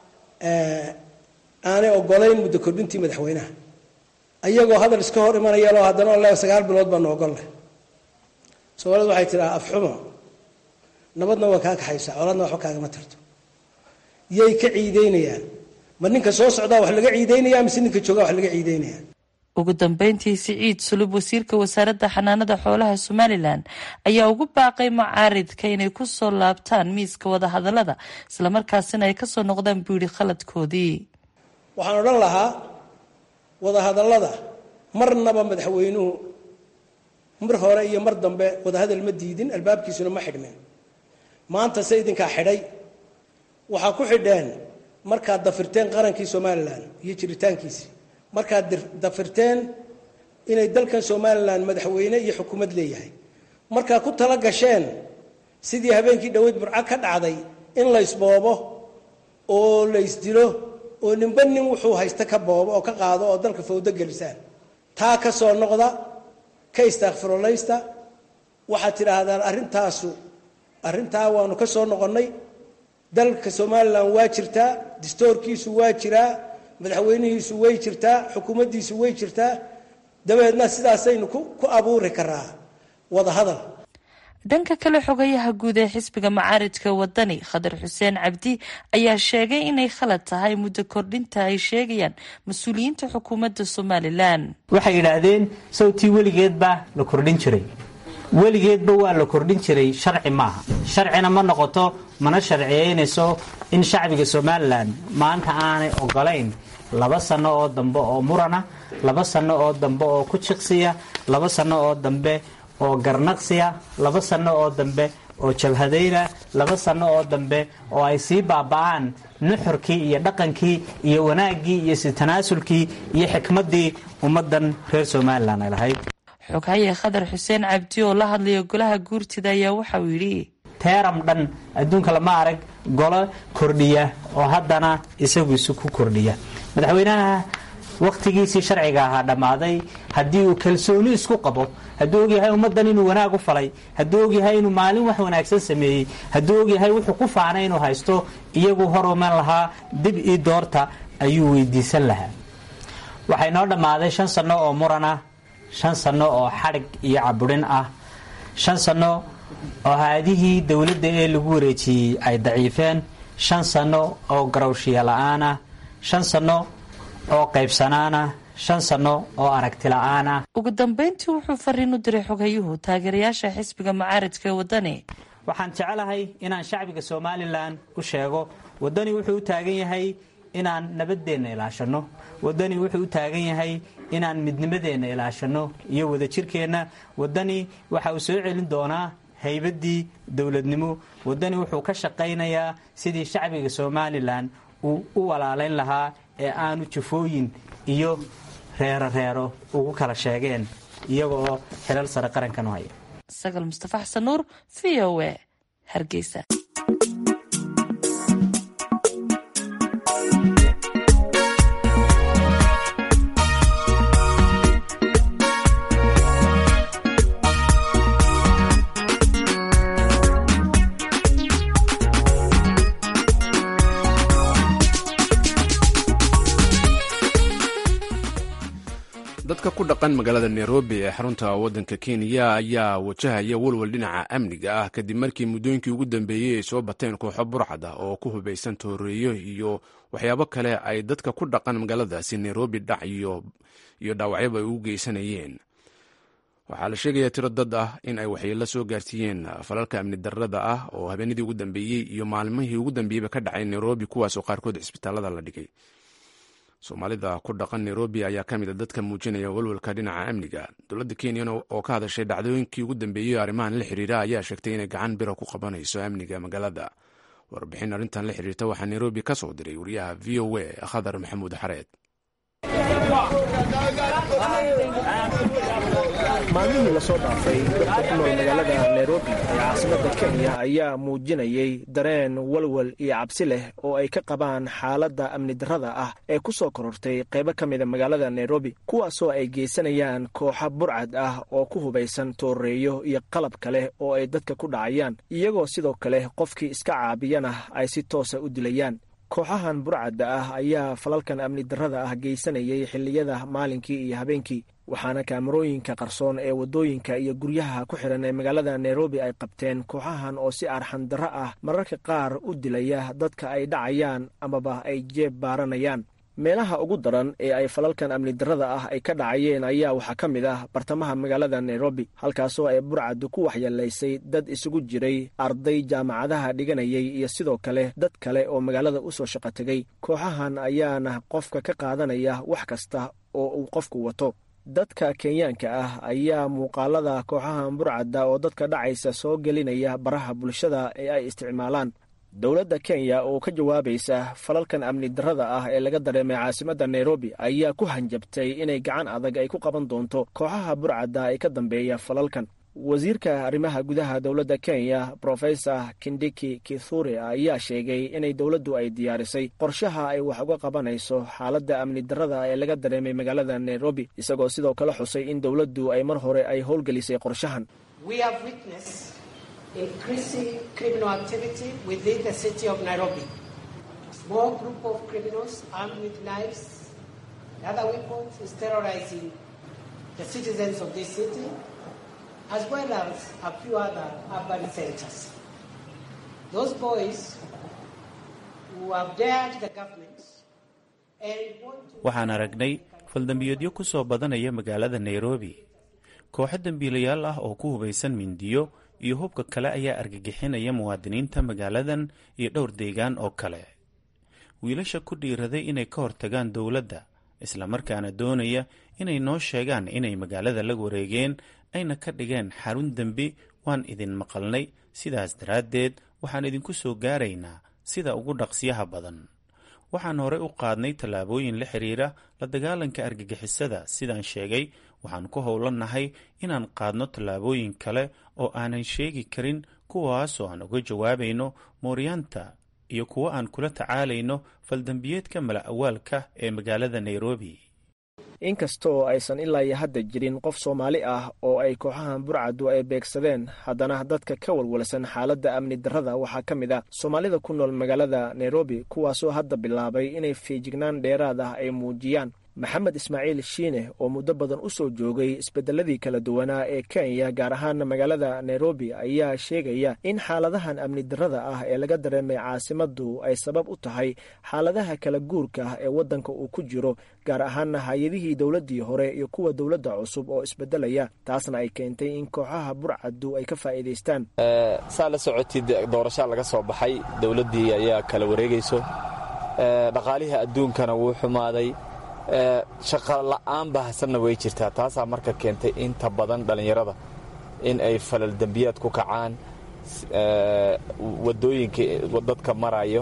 aanay ogolayn muddo kordhintii madaxweynaha ayagoo hadal iska hor imanayaloo haddana o le sagaal bilood baanu ogolleh soomaalida waxay tidhaha afxumo nabadna waa kaa kaxaysaa colaadna waxba kaagama tarto yay ka ciideynayaan ma ninka soo socdaa wax laga ciideynaya mise ninka joogaa wax laga ciideynaya ugu dambeyntii siciid sulub wasiirka wasaaradda xanaanada xoolaha somalilan ayaa ugu baaqay mucaaridka inay ku soo laabtaan miiska wadahadalada islamarkaasina ay kasoo noqdaan buu yidhi khaladkoodii waxaan odhan lahaa wadahadallada marnaba madaxweynuhu mar hore iyo mar dambe wadahadal ma diidin albaabkiisuna ma xidhmeen maanta se idinkaa xidhay waxaa ku xidheen markaad dafirteen qarankii somalilan iyo jiritaankiisii markaad dafirteen inay dalkan somalilan madaxweyne iyo xukuumad leeyahay markaa ku tala gasheen sidii habeenkii dhoweyd burco ka dhacday in laysboobo oo laysdilo oo ninba nin wuxuu haysta ka boobo oo ka qaado oo dalka fawdo gelisaan taa ka soo noqda ka istaakfirolaysta waxaad tidhaahdaan arrintaasu arrintaa waanu ka soo noqonnay dalka somalilan waa jirtaa distoorkiisu waa jiraa madaxweynihiisu way jirtaa xukuumaddiisu way jirtaa dabeedna sidaasaynu ku abuuri karaa wadahadal dhanka kale xogayaha guud ee xisbiga macaaridka wadani khadar xuseen cabdi ayaa sheegay inay khalad tahay muddo kordhinta ay sheegayaan mas-uuliyiinta xukuumadda somalilan waxay yidhaahdeen sawtii weligeedba la kordhin jiray weligeedba waa la kordhin jiray sharci maaha sharcina ma noqoto mana sharciyeynayso in shacbiga somalilan maanta aanay ogolayn laba sanno oo dambe oo murana laba sanno oo dambe oo ku jiqsiya laba sanno oo dambe oo garnaqsiya laba sanno oo dambe oo jabhadayna laba sanno oo dambe oo ay sii baaba'aan nuxurkii iyo dhaqankii iyo wanaaggii iyo sitanaasulkii iyo xikmaddii ummaddan reer somalilan ay lahayd xoghaye khadar xuseen cabdi oo la hadlaya golaha guurtida ayaa waxa uu yidhi teeram dhan adduunka lama arag golo kordhiya oo haddana isagu isu ku kordhiya madaxweynaha wakhtigiisii sharciga ahaa dhammaaday haddii uu kalsooni isku qabo hadduu ogyahay ummaddan inuu wanaag u falay hadduu ogyahay inuu maalin wax wanaagsan sameeyey hadduu ogyahay wuxuu ku faanay inuu haysto iyagu horuman lahaa dib ii doorta ayuu weydiisan lahaa waxay noo dhammaaday shan sanno oo muran ah shan sanno oo xadhig iyo caburin ah shan sanno oo haadihii dowladda ee lagu wareejiyey ay daciifeen shan sanno oo garowshiya la-aan ah shan sanno oo qaybsanaana shan sanno oo aragti la-aan ah ugu dambeyntii wuxuu fariin u diray xoghayuhu taageerayaasha xisbiga macaaridka ee wadani waxaan jecelahay inaan shacbiga somalilan u sheego wadani wuxuu u taagan yahay inaan nabadeenna ilaashanno wadani wuxuu u taagan yahay inaan midnimadeenna ilaashanno iyo wadajirkeenna wadani waxa uu soo celin doonaa haybaddii dowladnimo wadani wuxuu ka shaqaynayaa sidii shacbiga somalilan uu u walaalayn lahaa ee aanu jafooyin iyo reero reero ugu kala sheegeen iyaga oo xilal sare qarankan u haya sagal mustafa xasan nuur v o e hargeysa dadka ku dhaqan magaalada nairobi ee xarunta waddanka kenya ayaa wajahaya walwal dhinaca amniga ah kadib markii muddooyinkii ugu dambeeyey ay soo bateen kooxo burcad ah oo ku hubaysan tooreeyo iyo waxyaabo kale ay dadka ku dhaqan magaaladaasi nairobi dhac iyo dhaawacyaba ay ugu geysanayeen waxaa la sheegayaa tiro dad ah in ay waxyeello soo gaarsiiyeen falalka amni darrada ah oo habeenadii ugu dambeeyey iyo maalmihii ugu dambeeyeyba ka dhacay nairobi kuwaasoo qaarkood cisbitaalada la dhigay soomaalida ku dhaqan nairobi ayaa ka mid a dadka muujinaya walwalka dhinaca amniga dowladda kenyan oo ka hadashay dhacdooyinkii ugu dambeeyey arrimahan la xiriira ayaa sheegtay inay gacan bira ku qabanayso amniga magaalada warbixin arrintan la xiriirta waxaa nairobi ka soo diray wariyaha v o a khadar maxamuud xareed maalmihii lasoo dhaafay dadka ku nool magaalada nairobi ee caasimadda kenya ayaa muujinayay dareen walwal iyo cabsi leh oo ay ka qabaan xaaladda amni darrada ah ee ku soo korortay qaybo ka mida magaalada nairobi kuwaasoo ay geysanayaan kooxa burcad ah oo ku hubaysan tooreeyo iyo qalab kale oo ay dadka ku dhacayaan iyagoo sidoo kale qofkii iska caabiyana ay si toosa u dilayaan kooxahan burcadda ah ayaa falalkan amni darrada ah geysanayay xilliyada maalinkii iyo habeenkii waxaana kaamarooyinka qarsoon ee waddooyinka iyo guryaha ku xidhan ee magaalada nairobi ay qabteen kooxahan oo si arxan darro ah mararka qaar u dilaya dadka ay dhacayaan amaba ay jeeb baaranayaan meelaha ugu daran ee ay falalkan amni darrada ah ay ka dhacayeen ayaa waxaa ka mid ah bartamaha magaalada nairobi halkaasoo ay burcaddu ku waxyeelaysay dad isugu jiray arday jaamacadaha dhiganayay iyo sidoo kale dad kale oo magaalada u soo shaqo tegay kooxahan ayaana qofka ka qaadanaya wax kasta oo uu qofku wato dadka kenyaanka ah ayaa muuqaalada kooxahan burcadda oo dadka dhacaysa soo gelinaya baraha bulshada ee ay isticmaalaan dowladda kenya oo ka jawaabaysa falalkan amni darrada ah ee laga dareemay caasimadda nairobi ayaa ku hanjabtay inay gacan adag ay ku qaban doonto kooxaha burcadda ee ka dambeeya falalkan wasiirka arrimaha gudaha dowladda kenya brofesor kindiki kithure ayaa sheegay inay dowladdu ay diyaarisay qorshaha ay wax uga qabanayso xaaladda amni darrada ee laga dareemay magaalada nairobi isagoo sidoo kale xusay in dowladdu ay mar hore ay howlgelisay qorshahan as well as a few other urban centers. Those boys who have dared the government and want to... waxaan aragnay faldambiyeedyo ku soo badanaya magaalada nairobi kooxo dembiilayaal ah oo ku hubaysan mindiyo iyo hubka kale ayaa argagixinaya muwaadiniinta magaaladan iyo dhowr deegaan oo kale wiilasha ku dhiiraday inay ka hortagaan dowladda islamarkaana doonaya inay noo sheegaan inay magaalada la wareegeen ayna ka dhigeen xarun dembi waan idin maqalnay sidaas daraaddeed waxaan idinku soo gaaraynaa sida ugu dhaqsiyaha badan waxaan horey u qaadnay tallaabooyin la xiriira la dagaalanka argagixisada sidaan sheegay waxaan ku howlannahay inaan qaadno tallaabooyin kale oo aanan sheegi karin kuwaasoo aan uga jawaabayno mooryaanta iyo kuwo aan kula tacaalayno faldambiyeedka mala awaalka ee magaalada nairobi inkastoo aysan ilaa iyo hadda jirin qof soomaali ah oo ay kooxahan burcadu ay beegsadeen haddana dadka ka walwalsan xaaladda amni darrada waxaa ka mid ah soomaalida ku nool magaalada nairobi kuwaasoo hadda bilaabay inay feejignaan dheeraad ah ay muujiyaan maxamed ismaaciil shiine oo muddo badan u soo joogay isbedeladii kala duwanaa ee kenya gaar ahaan magaalada nairobi ayaa sheegaya in xaaladahan amni darrada ah ee laga dareemay caasimadu ay sabab u tahay xaaladaha kala guurka ah ee waddanka uu ku jiro gaar ahaana hay-adihii dowladdii hore iyo kuwa dowladda cusub oo isbedelaya taasna ay keentay in kooxaha burcadu ay ka faa'iidaystaan saa la socotid doorashaa laga soo baxay dowladdii ayaa kala wareegayso dhaqaalihii adduunkana wuu xumaaday shaqa la'aan bahasanna way jirtaa taasaa marka keentay inta badan dhallinyarada in ay falal dembiyaad ku kacaan wadooyinka dadka marayo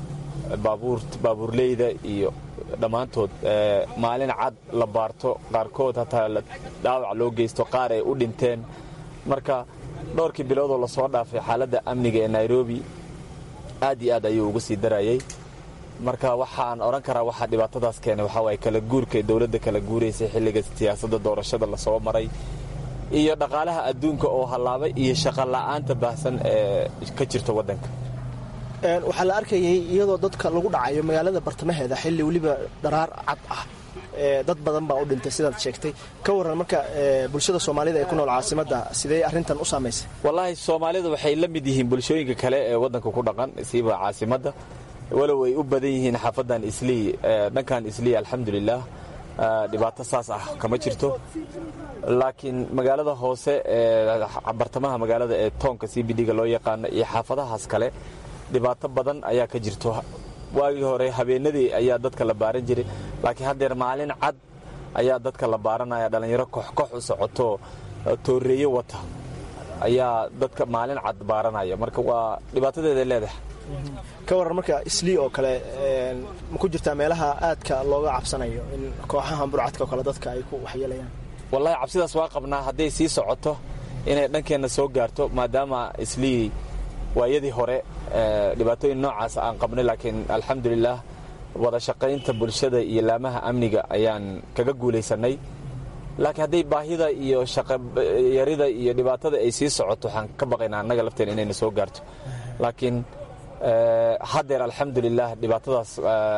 baabuurleyda iyo dhammaantood maalin cad la baarto qaarkood hataa dhaawac loo geysto qaar ay u dhinteen marka dhowrkii biloodoo lasoo dhaafay xaaladda amniga ee nairobi aad iyo aad ayuu uga sii darayay marka waxaan odhan karaa waxaa dhibaatadaas keenay waxaa waaye kala guurka dowladda kala guuraysay xilliga siyaasadda doorashada lasoo maray iyo dhaqaalaha adduunka oo hallaabay iyo shaqa la'aanta baahsan ee ka jirta waddanka waxaa la arkayay iyadoo dadka lagu dhacayo magaalada bartamaheeda xilli weliba dharaar cad ah dad badan baa u dhintay sidaad sheegtay ka waran marka bulshada soomaalida ee ku nool caasimadda sidee arrintan u saamaysay wallaahi soomaalida waxay la mid yihiin bulshooyinka kale ee waddanka ku dhaqan siiba caasimadda walow ay u badan yihiin xaafadan islii dhankan islii alxamdulilah dhibaato saas ah kama jirto laakiin magaalada hoose ee bartamaha magaalada ee toonka c b d-ga loo yaqaano iyo xaafadahaas kale dhibaato badan ayaa ka jirto waagii hore habeenadii ayaa dadka la baaran jiray laakiin haddeer maalin cad ayaa dadka la baaranaya dhallinyaro koxkox u socoto tooreeyo wata ayaa dadka maalin cad baaranaya marka waa dhibaatadeeda leedahay ka waran marka islii oo kale ma ku jirtaa meelaha aadka looga cabsanayo in kooxahan burcadka oo kale dadka ay ku waxyeelayaan wallaahi cabsidaas waa qabnaa hadday sii socoto inay dhankeenna soo gaarto maadaama islii waayadii hore dhibaatooyin noocaas aan qabnay laakiin alxamdulilah wada shaqaynta bulshada iyo laamaha amniga ayaan kaga guulaysanay laakiin hadday baahida iyo shaqayarida iyo dhibaatada ay sii socoto waxaan ka baqaynaa annaga lafteena inayna soo gaarto laakiin haddeer alxamdulilah dhibaatadaas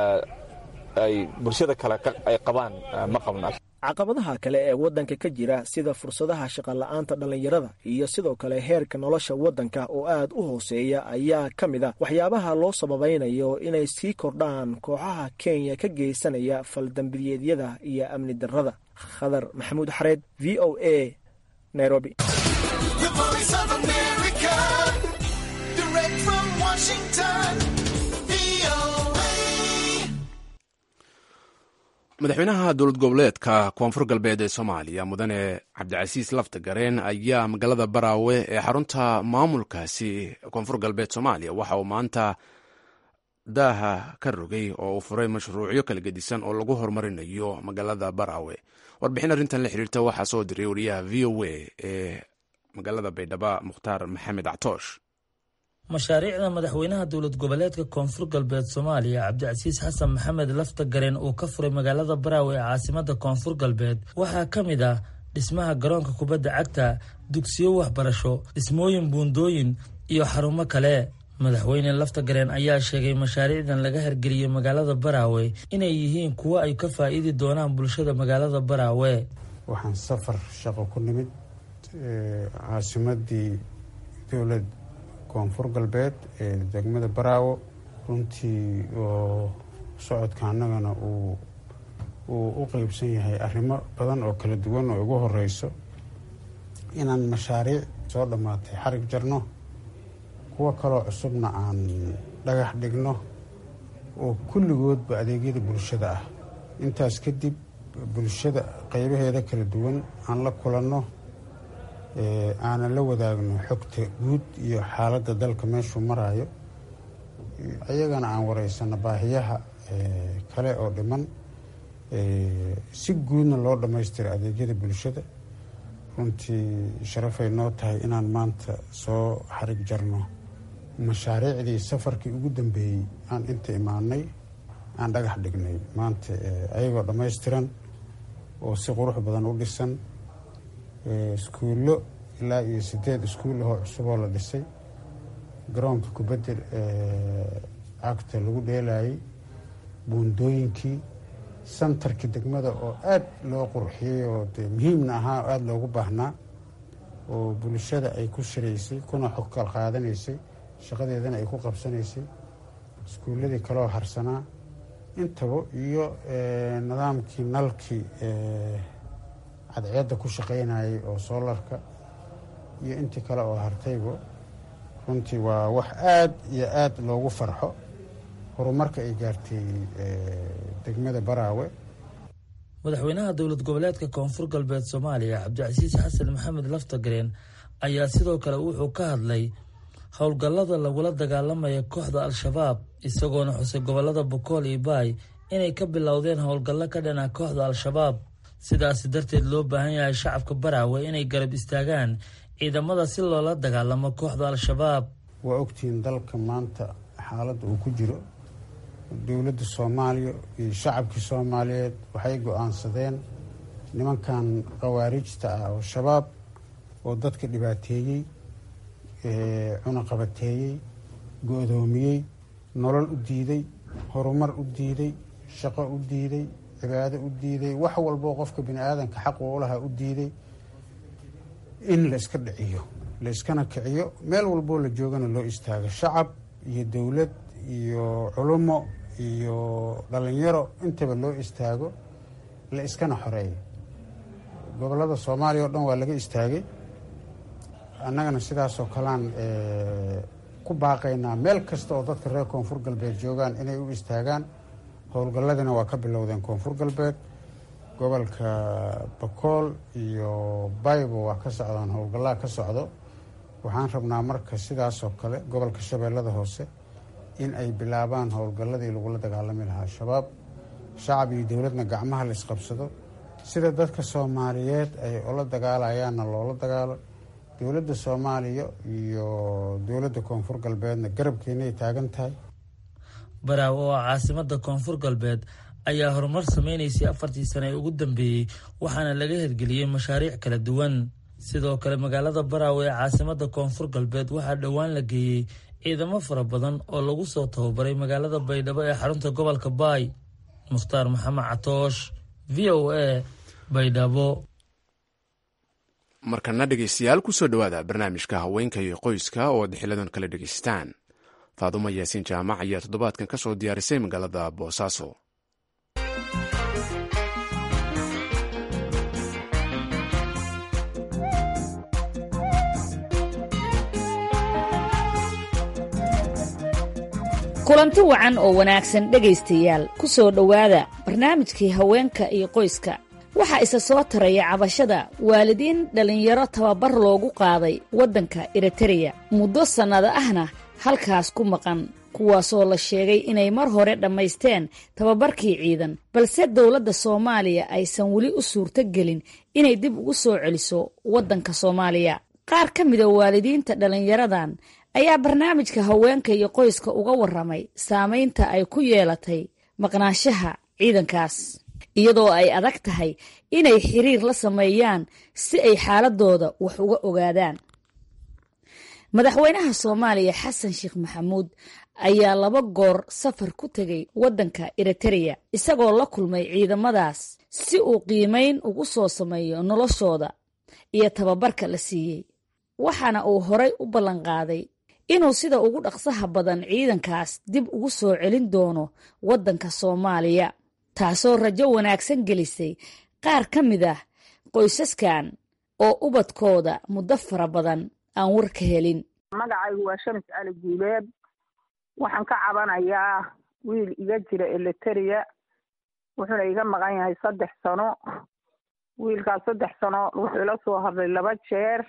ay bulshada kale ay qabaan ma qabno caqabadaha kale ee waddanka ka jira sida fursadaha shaqola'aanta dhallinyarada iyo sidoo kale heerka nolosha waddanka oo aad u hooseeya ayaa ka mid a waxyaabaha loo sababaynayo inay sii kordhaan kooxaha kenya ka geysanaya faldambiyeedyada iyo amni darrada khadar maxamuud xareed v o a nairobi madaxweynaha dowlad goboleedka koonfur galbeed ee soomaaliya mudane cabdicasiis lafta gareen ayaa magaalada baraawe ee xarunta maamulkaasi koonfur galbeed soomaaliya waxa uu maanta daaha ka rogay oo uu furay mashruucyo kala gedisan oo lagu horumarinayo magaalada baraawe warbixin arrintan la xiriirta waxaa soo diray wariyaha v o a ee magaalada baydhabo mukhtaar maxamed actoosh mashaariicda madaxweynaha dowlad goboleedka koonfur galbeed soomaaliya cabdicasiis xasan maxamed lafta gareen uu ka furay magaalada baraawe ee caasimada koonfur galbeed waxaa ka mid ah dhismaha garoonka kubadda cagta dugsiyo waxbarasho dhismooyin buundooyin iyo xarumo kale madaxweyne lafta gareen ayaa sheegay mashaariicdan laga hirgeliyey magaalada baraawe inay yihiin kuwo ay ka faa'iidi doonaan bulshada magaalada baraawe waxaan safar shaqo ku nimid caasimadii dowlad koonfur galbeed ee degmada baraawo runtii oo socodka annagana uu uu u qeybsan yahay arrimo badan oo kala duwan oo ugu horeyso inaan mashaariic soo dhammaatay xarig jarno kuwo kaloo cusubna aan dhagax dhigno oo kulligoodba adeegyada bulshada ah intaas kadib bulshada qeybaheeda kala duwan aan la kulanno aanan la wadaagno xogta guud iyo xaaladda dalka meeshuu maraayo ayagana aan wareysano baahiyaha kale oo dhiman si guudna loo dhammaystiro adeegyada bulshada runtii sharafay noo tahay inaan maanta soo xarig jarno mashaariicdii safarkii ugu dambeeyey aan inta imaanay aan dhagax dhignay maanta ayagoo dhammaystiran oo si qurux badan u dhisan iskuullo ilaa iyo sideed iskuul ahoo cusuboo la dhisay garoonka kubadda cagta lagu dheelayay buundooyinkii santarkii degmada oo aada loo qurxiyey oo dee muhiimna ahaa oo aada loogu baahnaa oo bulshada ay ku shiraysay kuna xog kal qaadanaysay shaqadeedana ay ku qabsanaysay iskuulladii kaloo harsanaa intaba iyo nidaamkii nalkii cadceedda ku shaqaynayay oo soolarka iyo intii kale oo hartayba runtii waa wax aada iyo aada loogu farxo horumarka ay gaartay degmada baraawe madaxweynaha dowlad goboleedka koonfur galbeed soomaaliya cabdicasiis xasan maxamed laftagareen ayaa sidoo kale wuxuu ka hadlay howlgallada lagula dagaalamaya kooxda al-shabaab isagoona xusay gobolada bokool iyo baay inay ka bilowdeen howlgallo ka dhana kooxda al-shabaab sidaasi darteed loo baahan yahay shacabka baraawe inay garab istaagaan ciidamada si loola dagaalamo kooxda al-shabaab waa ogtihiin dalka maanta xaaladda uu ku jiro dowladda soomaaliya iyo shacabkii soomaaliyeed waxay go-aansadeen nimankan khawaarijta ah oo shabaab oo dadka dhibaateeyey cunaqabateeyey go-doomiyey nolol u diiday horumar u diiday shaqo u diiday cibaado u diiday wax walboo qofka bini aadanka xaq uulaha u diiday in la iska dhiciyo la iskana kiciyo meel walboo la joogana loo istaago shacab iyo dowlad iyo culumo iyo dhalinyaro intaba loo istaago la iskana xoreeyo gobolada soomaaliya oo dhan waa laga istaagay annagana sidaasoo kalean ku baaqaynaa meel kasta oo dadka reer koonfur galbeed joogaan inay u istaagaan howlgalladina waa ka bilowdeen koonfur galbeed gobolka bakool iyo baybo waa ka socdaan howlgallaha ka socdo waxaan rabnaa marka sidaasoo kale gobolka shabeellada hoose in ay bilaabaan howlgalladii lagula dagaalami lahaa al-shabaab shacab iyo dowladna gacmaha la isqabsado sida dadka soomaaliyeed ay ula dagaalayaanna loola dagaalo dowladda soomaaliya iyo dowladda koonfur galbeedna garabkeenay taagan tahay baraawe oo caasimada koonfur galbeed ayaa horumar sameynaysay afartii sane ee ugu dambeeyey waxaana laga hirgeliyey mashaariic kala duwan sidoo kale magaalada baraawe ee caasimada koonfur galbeed waxaa dhowaan la geeyey ciidamo fara badan oo lagu soo tababaray magaalada baydhabo ee xarunta gobolka baay mukhtaar maxamed catoosh v o a baydhabo markana dhegeystayaal kusoo dhowaada barnaamijka haweenka iyo qoyska oo ad xiladan kala dhegeystaan faadumo yaasiin jaamac ayaa toddobaadkan ka soo diyaarisay magaalada boosaaso kulanti wacan oo wanaagsan dhegaystayaal ku soo dhowaada barnaamijkii haweenka iyo qoyska waxaa isa soo taraya cabashada waalidiin dhallinyaro tababar loogu qaaday waddanka eritereya muddo sannado ahna halkaas ku maqan kuwaasoo la sheegay inay mar hore dhammaysteen tababarkii ciidan balse dowladda soomaaliya aysan weli u suurto gelin inay dib ugu soo celiso waddanka soomaaliya qaar ka mida waalidiinta dhallinyaradan ayaa barnaamijka haweenka iyo qoyska uga waramay saameynta ay ku yeelatay maqnaanshaha ciidankaas iyadoo ay adag tahay inay xiriir la sameeyaan si ay xaaladooda wax uga ogaadaan madaxweynaha soomaaliya xasan sheekh maxamuud ayaa laba goor safar ku tegay waddanka eritereya isagoo la kulmay ciidamadaas si uu qiimeyn ugu soo sameeyo noloshooda iyo tababarka la siiyey waxaana uu horay u ballanqaaday inuu sida ugu dhaqsaha badan ciidankaas dib ugu soo celin doono waddanka soomaaliya taasoo rajo wanaagsan gelisay qaar ka mid ah qoysaskan oo ubadkooda muddo fara badan aan war ka helin magacaygu waa shamis cali guuleed waxaan ka cabanayaa wiil iga jira eliteria wuxuuna iga maqan yahay saddex sano wiilkaas saddex sano wuxuu ila soo hadlay laba jeer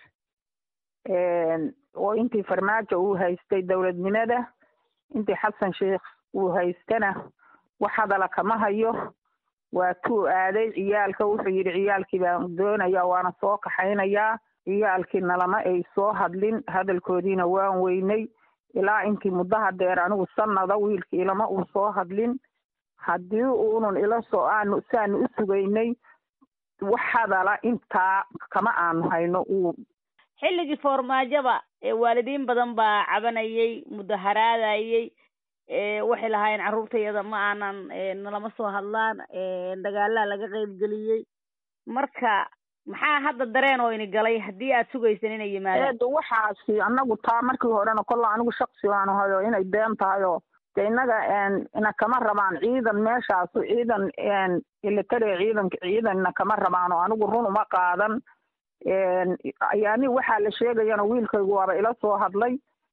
oo intii farmaajo uu haystay dowladnimada intii xasan sheikh uu haystana wax hadala kama hayo waa tuu aaday ciyaalka wuxuu yidhi ciyaalkii baan doonaya waana soo kaxaynayaa ciyaalkiina lama ay soo hadlin hadalkoodiina waan weynay ilaa intii muddaha deer anigu sanada wiilkii ilama uu soo hadlin haddii uunun ila soo aanu saanu u sugaynay wax hadala intaa kama aanu hayno uu xilligii foormaajaba waalidiin badan baa cabanayay mudaharaadayay waxay lahaayeen carruurtayada ma aanan nalama soo hadlaan dagaalaa laga qaybgeliyey marka maxaa hadda dareen oo ini galay haddii aad sugaysan inay yimaadaan eed waxaasi anagu taa markii horena kolla anigu shaksi baan ahayo inay been tahay oo de innaga ina kama rabaan ciidan meeshaasu ciidan ilitare ciidan ciidanna kama rabaan oo anigu run uma qaadan ayaani waxaa la sheegayana wiilkaygu waaba ila soo hadlay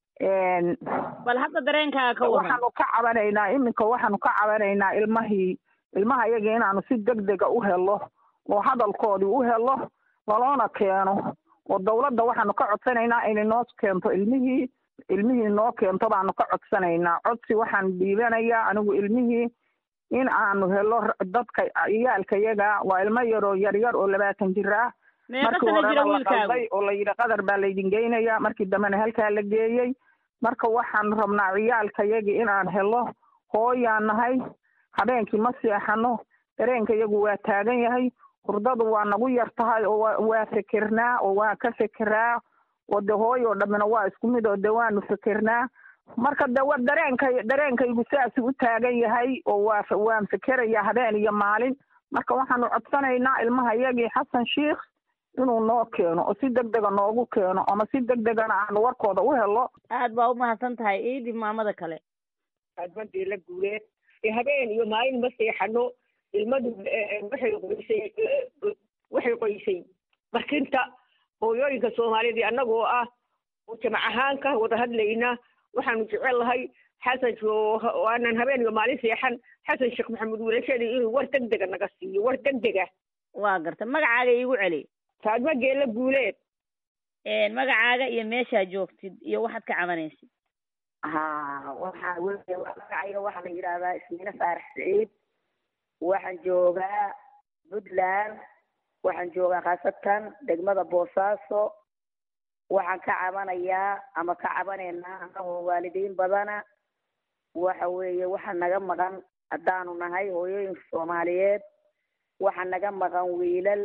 bal hadda dareenkaaga ka waran waxaanu ka cabanaynaa iminka waxaanu ka cabanaynaa ilmahii ilmaha iyagii inaanu si deg dega u helo oo hadalkoodii u helo laloona keeno oo dawladda waxaanu ka codsanaynaa inay noo keento ilmihii ilmihii noo keento baanu ka codsanaynaa codsi waxaan dhiibanayaa anigu ilmihii in aanu helo dadka ciyaalka yaga waa ilmo yaroo yaryar oo labaatan jir ah markii horena la qalday oo la yidhi qadar baa laydin geynaya markii dambena halkaa la geeyey marka waxaan rabnaa ciyaalka yagii inaan helo hooyaan nahay habeenkii ma seexano dareenka yagu waa taagan yahay hurdadu waa nagu yar tahay oo waa fikirnaa oo waa ka fikiraa oo de hooy oo dhammina waa isku mid oo de waanu fikirnaa marka de wa dareenka dareenkaygu saasuu u taagan yahay oo waa waan fikerayaa habeen iyo maalin marka waxaanu codsanaynaa ilmaha yagii xasan sheikh inuu noo keeno oo si deg dega noogu keeno ama si deg degana aanu warkooda u helo aad baa umahadsan tahay iidib maamada kale adbadii la guuleed habeen iyo maalin ma seexano ilmadu waxay qoysay waxay qoysay barkinta hooyooyinka soomaaliyeed annagoo ah oo jamac ahaan ka wada hadlayna waxaanu jecel lahay xasan aanan habeen iyo maalin seexan xasan sheekh maxamuud wiilashadii inuu war deg dega naga siiyo war deg dega waa garta magacaaga iigu celi taadma geela guuleed magacaaga iyo meeshaa joogtid iyo waxaad ka cabanaysid ha waxa weye magacayga waxaa la yidhahdaa ismiine faarax saciid waxaan joogaa puntland waxaan joogaa khaasatan degmada boosaaso waxaan ka cabanayaa ama ka cabanaynaa anagoo waalidiin badana waxa weeye waxaa naga maqan haddaanu nahay hooyooyinka soomaaliyeed waxaa naga maqan wiilal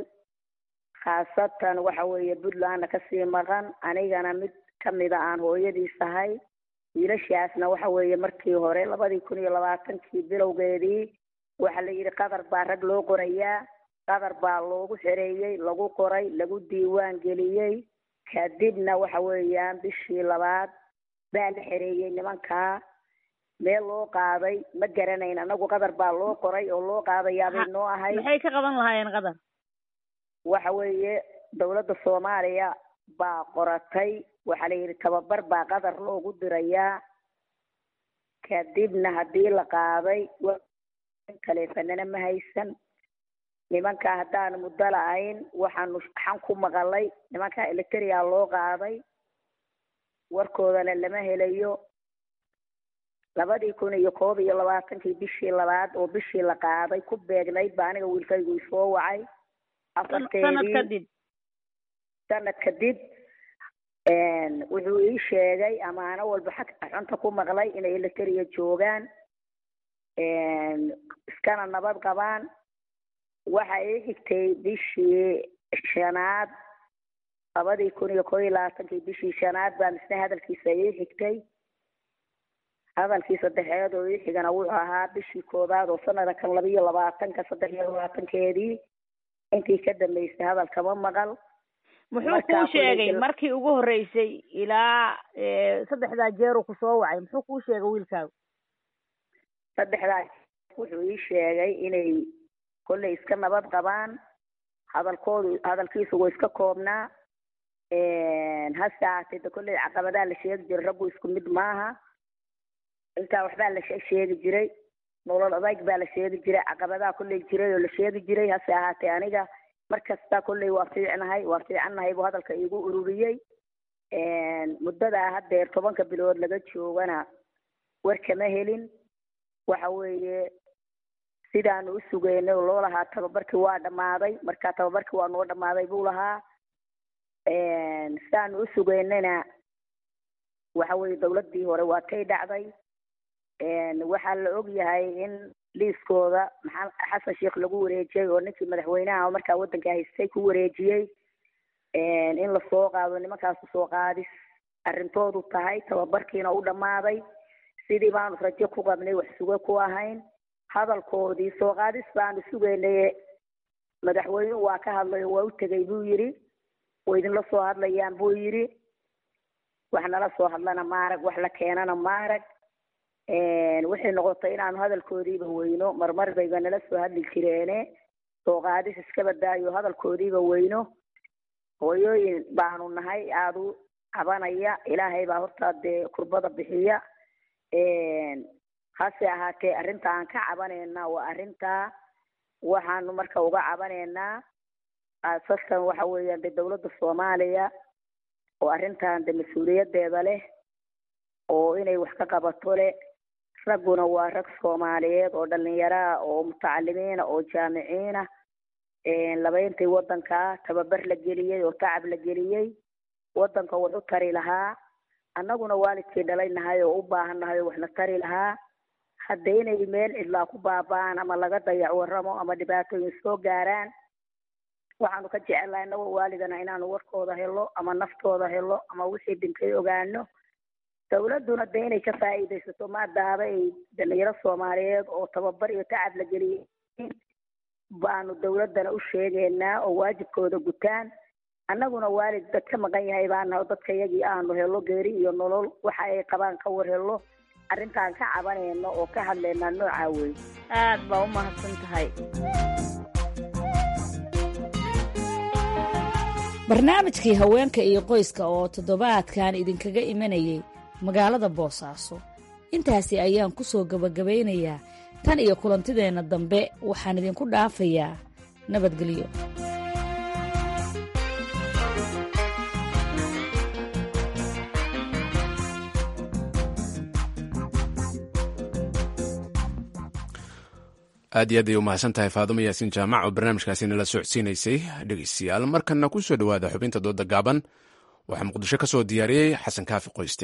khaasatan waxa weeye puntlandna kasii maqan anigana mid kamida aan hooyadiis ahay wiilashaasna waxa weeye markii hore labadii kun iyo labaatankii bilowgeedii waxaa la yidhi qatar baa rag loo qorayaa qatar baa loogu xereeyey lagu qoray lagu diiwaan geliyey kadibna waxa weeyaan bishii labaad baa la xereeyey nimankaa meel loo qaaday ma garanayn anagu qatar baa loo qoray oo loo qaadayaabay noo ahay maxay ka qaban lahaayeen qatar waxa weeye dawladda soomaaliya baa qoratay waxaa la yidhi tababar baa qatar loogu dirayaa kadibna haddii la qaaday taleefanana ma haysan nimankaa haddaan muddo la-ayn waxaanu xan ku maqalay nimankaa electria loo qaaday warkoodana lama helayo labadii kun iyo koob iyo labaatankii bishii labaad oo bishii la qaaday ku beegnayd ba aniga wiilkaygu isoo wacay afarteedii sanad kadib sanad kadib wuxuu ii sheegay amaano walba xag xunta ku maqlay inay elitariya joogaan iskana nabad qabaan waxa ii xigtay bishii shanaad labadii kun iyo koo iyo labaatankii bishii shanaad baa misne hadalkiisa ii xigtay hadalkii saddexeed oo ii xigana wuxuu ahaa bishii koowaad oo sanada kan laba iyo labaatanka saddex iyo labaatankeedii intii ka dambeysay hadalkama maqal muxuu kuu sheegay markii ugu horreysay ilaa saddexdaa jeeru kusoo wacay muxuu kuu sheegay wiilkaagu saddexdaa wuxuu ii sheegay inay kolley iska nabad qabaan hadalkoodu hadalkiisu waa iska koobnaa hase ahaatee de kolley caqabadaa la sheegi jiray raggu isku mid maaha intaa waxbaa la sheegi jiray nolol adayg baa la sheegi jiray caqabadaa kolley jiray oo la sheegi jiray hase ahaatee aniga mar kasta kolley waa fiicnahay waa fiicannahay buu hadalka iigu ururiyey muddadaa haddeer tobanka bilood laga joogana war kama helin waxa weeye sidaanu u sugeynay oo loo lahaa tababarkii waa dhammaaday marka tababarkii waa noo dhammaaday buu lahaa sidaanu u sugeynayna waxa weeye dawladdii hore waa kay dhacday waxaa la og yahay in liiskooda maxaa xasan sheekh lagu wareejiyey oo ninkii madaxweynaha markaa waddanka haystay ku wareejiyey in lasoo qaado nimankaasu soo qaadis arrintoodu tahay tababarkiina u dhammaaday sidii baanu rajo ku qabnay wax suge ku ahayn hadalkoodii soo qaadis baanu sugaynay madaxweynuhu waa ka hadlay oo waa u tegay buu yidhi way idinla soo hadlayaan buu yidhi wax nala soo hadlana maarag wax la keenana maarag waxay noqotay inaanu hadalkoodiiba weyno marmar bayba nala soo hadli jireene soo qaadis iska badaayo hadalkoodiiba weyno hooyooyin baanu nahay aada u cabanaya ilaahay baa hortaa dee kurbada bixiya hase ahaatee arrinta aan ka cabanayna waa arrintaa waxaanu marka uga cabanaynaa aasaskan waxa weeyaan dee dawladda soomaaliya oo arrintan de mas-uuliyadeeda leh oo inay wax ka qabato leh ragguna waa rag soomaaliyeed oo dhalinyaraa oo mutacalimiina oo jaamiciina labayntii waddankaa tababar la geliyey oo tacab la geliyey waddanka wax u tari lahaa annaguna waalidkii dhalay nahay oo u baahan nahay oo waxna tari lahaa hadda inay meel cidlaa ku baaba'aan ama laga dayac waramo ama dhibaatooyin soo gaaraan waxaanu ka jecelnahay inagoo waalidana inaanu warkooda helo ama naftooda helo ama wixii dhintay ogaano dawladduna de inay ka faa'iidaysato maadaaba ay dhalinyaro soomaaliyeed oo tababar iyo tacab la geliyey baanu dawladdana u sheegaynaa oo waajibkooda gutaan annaguna waalid dad ka maqan yahay baanaho dadka yagii aanu helo geeri iyo nolol waxa ay qabaan ka war helo arrintaan ka cabanayno oo ka hadlaynaa noocaa wey aad baa u mahadsan tahay barnaamijkii haweenka iyo qoyska oo toddobaadkan idinkaga imanayay magaalada boosaaso intaasi ayaan ku soo gebagabaynayaa tan iyo kulantideenna dambe waxaan idinku dhaafayaa nabadgelyo aad iyo aad ay u mahadsan tahay faadumo yaasiin jaamac oo barnaamijkaasi nala socodsiinaysay dhegeystayaal markanna ku soo dhowaada xubinta dooda gaaban waxaa muqdisho ka soo diyaariyey xasan kaafi qoyste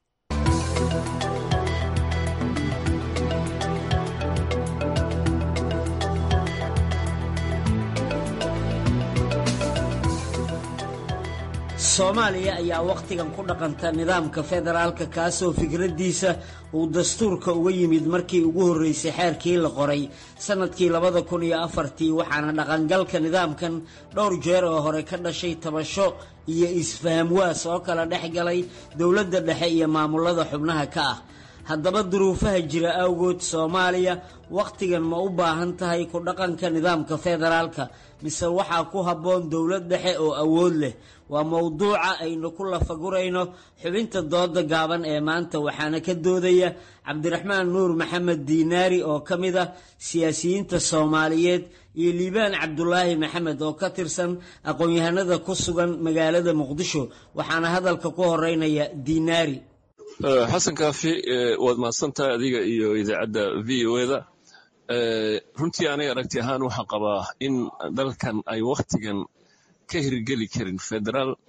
soomaaliya ayaa wakhtigan ku dhaqanta nidaamka federaalka kaasoo fikraddiisa uu dastuurka uga yimid markii ugu horreysay xeerkii la qoray sannadkii labada kun iyo afartii waxaana dhaqangalka nidaamkan dhowr jeer oo hore ka dhashay tabasho iyo isfahamwaas oo kala dhex galay dowladda dhexe iyo maamulada xubnaha ka ah haddaba duruufaha jira awgood soomaaliya wakhtigan ma u baahan tahay ku dhaqanka nidaamka federaalka mise waxaa ku habboon dowlad dhexe oo awood leh waa mowduuca aynu ku lafagurayno xubinta dooda gaaban ee maanta waxaana ka doodaya cabdiraxmaan nuur maxamed diinaari oo ka mid ah siyaasiyiinta soomaaliyeed iyo liibaan cabdulaahi maxamed oo ka tirsan aqoon-yahanada ku sugan magaalada muqdisho waxaana hadalka ku horeynaya diinaari xasan kaafi waad mahadsantahay adiga iyo idaacadda v o eda runtii aniga aragti ahaan waxaan qabaa in dalkan ay wakhtigan ka hirgeli karin federaal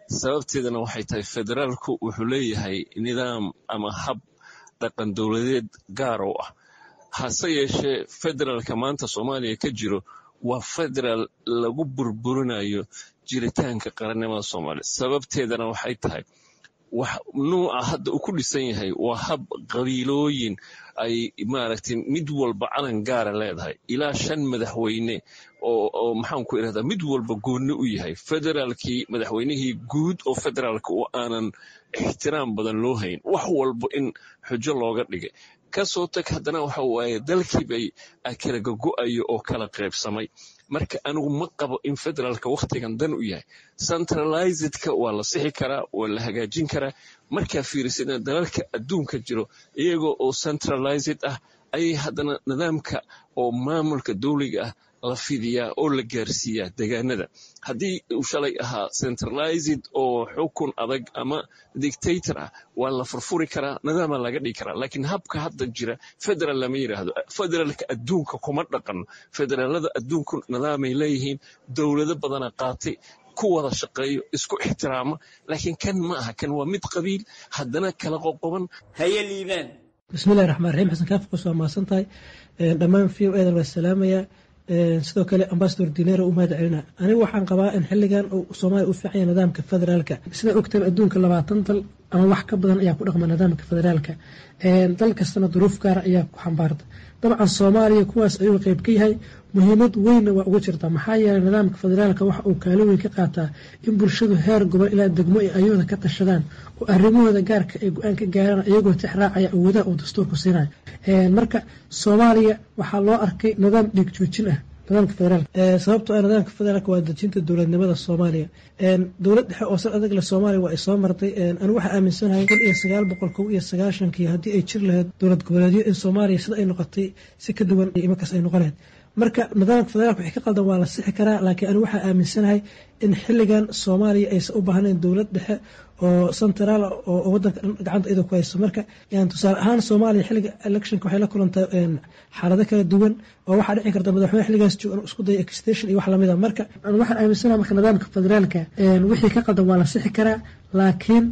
sababteedana waxay tahay federaalku wuxuu leeyahay nidaam ama hab dhaqan dowladeed gaar oo ah hase yeeshee federaalka maanta soomaaliya ka jiro waa federaal lagu burburinayo jiritaanka qarannimada soomaaliya sababteedana waxay tahay wax nuuca hadda uu ku dhisan yahay waa hab qabiilooyin ay maaragtay mid walba calan gaara leedahay ilaa shan madaxweyne oo maxaan ku irahdaa mid walba goonni u yahay federaalkii madaxweynihii guud oo federaalka oo aanan ixtiraam badan loo hayn wax walba in xujo looga dhigay kasoo tag haddana waxa waaye dalkii bay kala gogo'ayo oo kala qaybsamay marka anigu ma qabo in federaalka wakhtigan dan u yahay centralizedka waa la sixi karaa waa la hagaajin karaa markaa fiirisana dalalka adduunka jiro iyagoo oo centralized ah ayay haddana nidaamka oo maamulka dowliga ah la fidiyaa oo la gaarsiiyaa degaanada haddii uu shalay ahaa centralized oo xukun adag ama dictator ah waa la furfuri karaa nidaama laga dhigi karaa laakiin habka hadda jira federal lama yidhaahdo federaalka adduunka kuma dhaqano federaalada adduunku nidaamay leeyihiin dowlado badana qaatay ku wada shaqeeyo isku ixtiraama laakiin kan ma aha kan waa mid qabiil haddana kala qoqoban haye liibaan bismillahi raxmaan raxiim xasan kaafqos waa mahadsan tahay dhammaan v o edan waa salaamayaa sidoo kale ambasador dinero u mahad celina anigu waxaan qabaa in xiligan soomaaliya u fiicanya nidaamka federaalka sida ogtaba adduunka labaatan dal ama wax ka badan ayaa ku dhaqma nidaamka federaalka dal kastana duruuf gaara ayaa ku xambaarta dabcan soomaaliya kuwaas ayuu qeyb ka yahay muhiimad weynna waa uga jirta maxaa yeelay nidaamka federaalka waxa uu kaalin weyn ka qaataa in bulshadu heer gobol ilaa degmo ay ayooda ka tashadaan oo arrimahooda gaarka ay go-aan ka gaaraan iyagoo tixraacaya awoodaha uu dastuurku siinayo marka soomaaliya waxaa loo arkay nidaam dhiig joojin ah nidaamka federaalka sababtoo ah nidaamka federaalka waa dejinta dowladnimada soomaaliya dowlad dhexe oo sal adag leh soomaaliya waa ay soo martay anigu waxaa aaminsanahay kun iyo sagaal boqol kow iyo sagaashankii haddii ay jir lahayd dowlad goboleedyo in soomaaliya sida ay noqotay si ka duwan imarkaas ay noqonayd marka nidaamka federaalka wixii ka qaldan waa la sixi karaa laakiin anigu waxaa aaminsanahay in xilligan soomaaliya aysan u baahnayn dowlad dhexe oo centraal oo wadanka dhan gacanta iyadoo ku hayso marka tusaale ahaan soomaaliya xilliga electionka waxay la kulantay xaalado kala duwan oo waxaa dhici karta madaxweyne xilligaas joogan isku daya extension iyo wax lamid a marka waxaan aaminsanahay marka nidaamka federaalka wixii ka qaldan waa la sixi karaa laakiin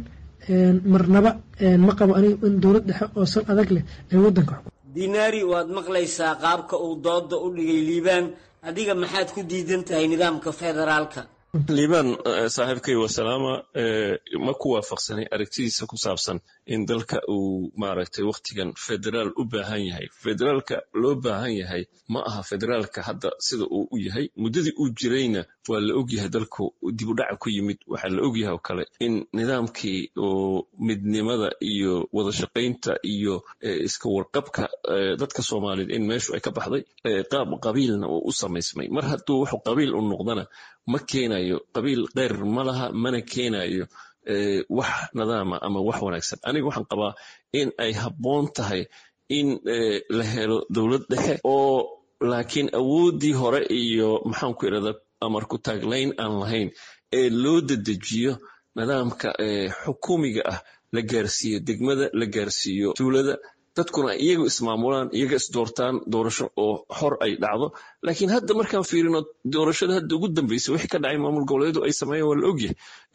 marnaba ma qabo aniga in dowlad dhexe oo sal adag leh ay wadanka dinaari waad maqlaysaa qaabka uu dooda u dhigay liibaan adiga maxaad ku diidan tahay nidaamka federaalka liibaan saaxiibkay wasalaama ma ku waafaqsanay aragtidiisa ku saabsan in dalka uu maaragtay wakhtigan federaal u baahan yahay federaalka loo baahan yahay ma aha federaalka hadda sida uu u yahay muddadii uu jirayna waa la ogyahay dalku dibudhaca ku yimid waxaa la ogyahay oo kale in nidaamkii oo midnimada iyo wadashaqaynta iyo iska warqabka dadka soomaaliyeed in meeshu ay ka baxday qaab qabiilna uu u samaysmay mar hadduu wuxuu qabiil u noqdana ma keenayo qabiil keyr ma laha mana keenayo wax nidaama ama wax wanaagsan aniga waxaan qabaa in ay habboon tahay in la helo dowlad dhexe oo laakiin awooddii hore iyo maxaan ku irahda amar ku taaglayn aan lahayn ee loo dedejiyo nidaamka xukuumiga ah la gaarsiiyo degmada la gaarsiiyo tuulada dadkuna iyaga ismaamulaan iyaga isdoortaan doorasho oo xor ay dhacdo laakiin hadda markaan fiirino doorashada hadda ugu dambeysay wixii ka dhacay maamul goboleedu ay sameeyeen waa la ogyahay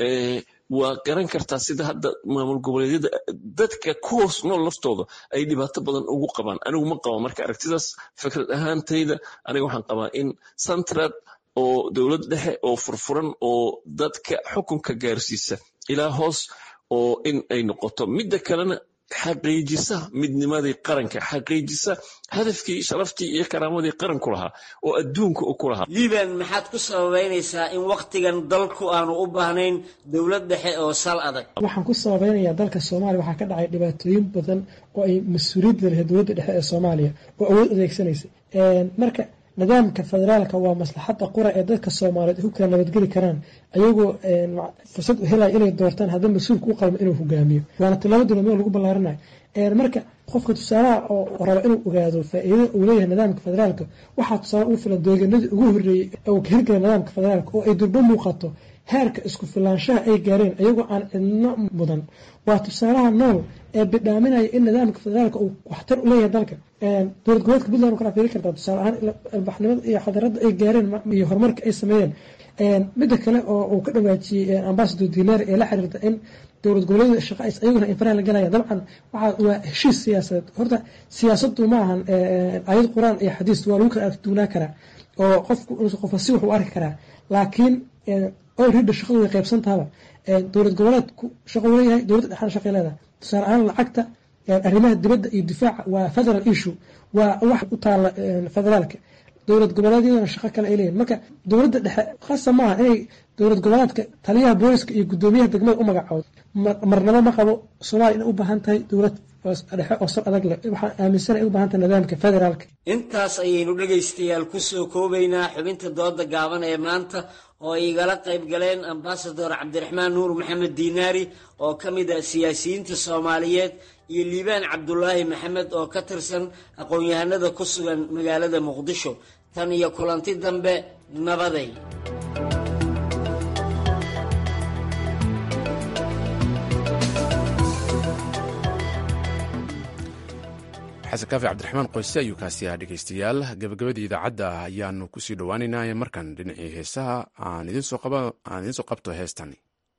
waa garan kartaa sida hadda maamul goboleedyada dadka ku hoos nool laftooda ay dhibaato badan ugu qabaan anigu ma qaba marka aragtidaas fikrad ahaantayda aniga waxaan qabaa in central oo dowlad dhexe oo furfuran oo dadka xukunka gaarsiisa ilaa hoos oo in ay noqoto midda kalena xaqiijisa midnimadii qaranka xaqiijisa hadafkii sharaftii iyo karaamadii qaranku lahaa oo adduunka u ku lahaa liban maxaad ku sababeynaysaa in wakhtigan dalku aanu u baahnayn dowlad dhexe oo sal adag waxaan ku sababeynayaa dalka soomaaliya waxaa ka dhacay dhibaatooyin badan oo ay mas-uuliyadda lahayd dowladda dhexe ee soomaaliya oo awood adeegsanaysay marka nidaamka federaalka waa maslaxadda qura ee dadka soomaaliyeed ay ku kala nabadgeli karaan ayagoo fursad u helaya inay doortaan haddii mas-uulka u qalmo inuu hogaamiyo waana tilaabo dowladnimo lagu ballaarinayo marka qofka tusaalaha oo raba inuu ogaado faa-iidada uu leeyahay nidaamka federaalka waxaa tusaale ugu filan deeganadii ugu horreeyey uu ka hirgala nidaamka federaalka oo ay durbo muuqato heerka isku filaanshaha ay gaareen iyagoo aan cidno mudan waa tusaalaha nool ee bidhaaminaya in nidaamka federaalka uu waxtar u leeyahay dalka dowlad goboleedka puntland kala fiiri kartaa tusaale ahaan albaxnimada iyo xadaradda ay gaareen iyo horumarka ay sameeyeen midda kale oo uu ka dhawaajiyey ambasador dinari ee la xiriirta in dowlad goboleedyada shaqa ayaguna infaraha la galaya dabcan waxaa waa heshiis siyaasadeed horta siyaasadu ma ahan ayad qur-aan iyo xadiis waa lagu kala argduunaa karaa oo qofku qofa si wax u arki karaa laakiin olrida shaqadu way qaybsantaaba dowlad goboleedku shaqo u leeyahay dowladda dhexana shaqay leedahay tusaale ahaan lacagta arrimaha dibadda iyo difaaca waa federal issue waa wax u taala federaalka dowlad goboleedyadana shaqo kale ay leeyihin marka dowladda dhexe khasa maaha inay dowlad goboleedka taliyaha booliska iyo guddoomiyaha degmada u magacoodo marnabo ma qabo soomaaliya inay u baahan tahay dowlad dhexe oo sal adag leh waxaan aaminsana ay u baahan tahay nidaamka federaalka intaas ayaynu dhegaystayaal kusoo koobaynaa xubinta dooda gaaban ee maanta oo ay igala qayb galeen ambasador cabdiraxmaan nuur maxamed diinaari oo ka mid ah siyaasiyiinta soomaaliyeed iyo liibaan cabdulaahi maxamed oo ka tirsan aqoon-yahanada ku sugan magaalada muqdisho tan iyo kulanti dambe nabaday xasan kaafi cabdiraxmaan qoyse ayuu kaasi ahaa dhegeystayaal gabagabadii idaacadda ayaanu kusii dhowaaneynaa markan dhinacii heesaha aan idinsoo qabto heestani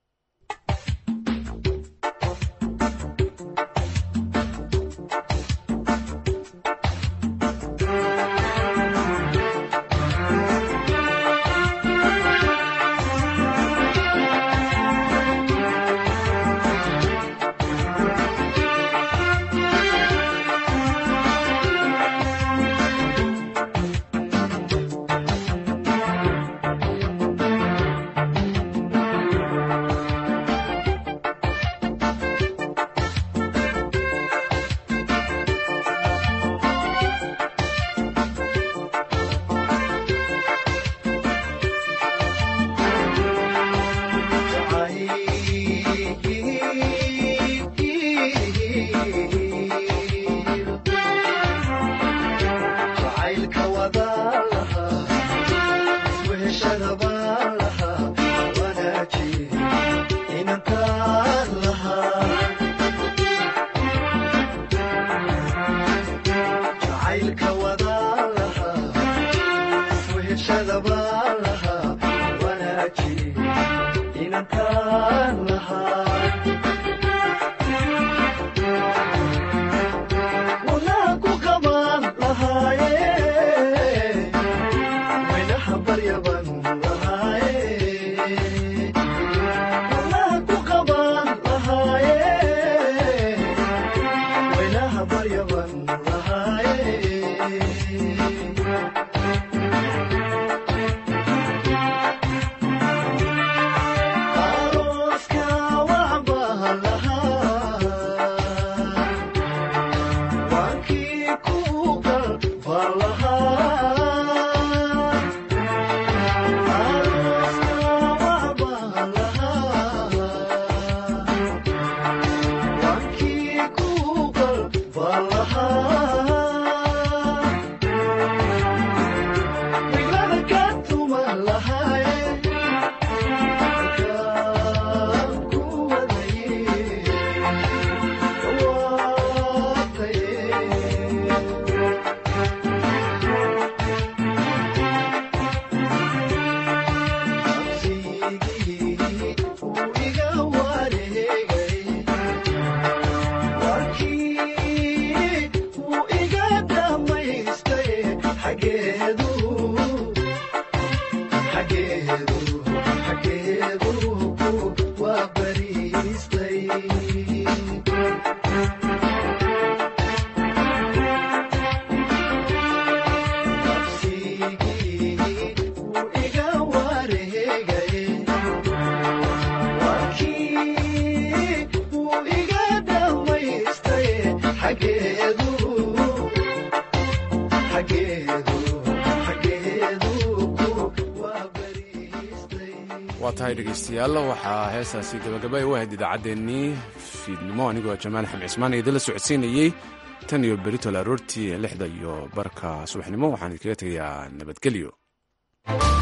waa tahay dhegeystayaal waxaa heestaasi gabagaba u ahayd idaacaddeenii fiidnimo anigoo jamaal xamed cismaan idinla socodsiinayey tan iyo beritol aroortii lixda iyo barka subaxnimo waxaan idinkaga tegayaa nabadgelyo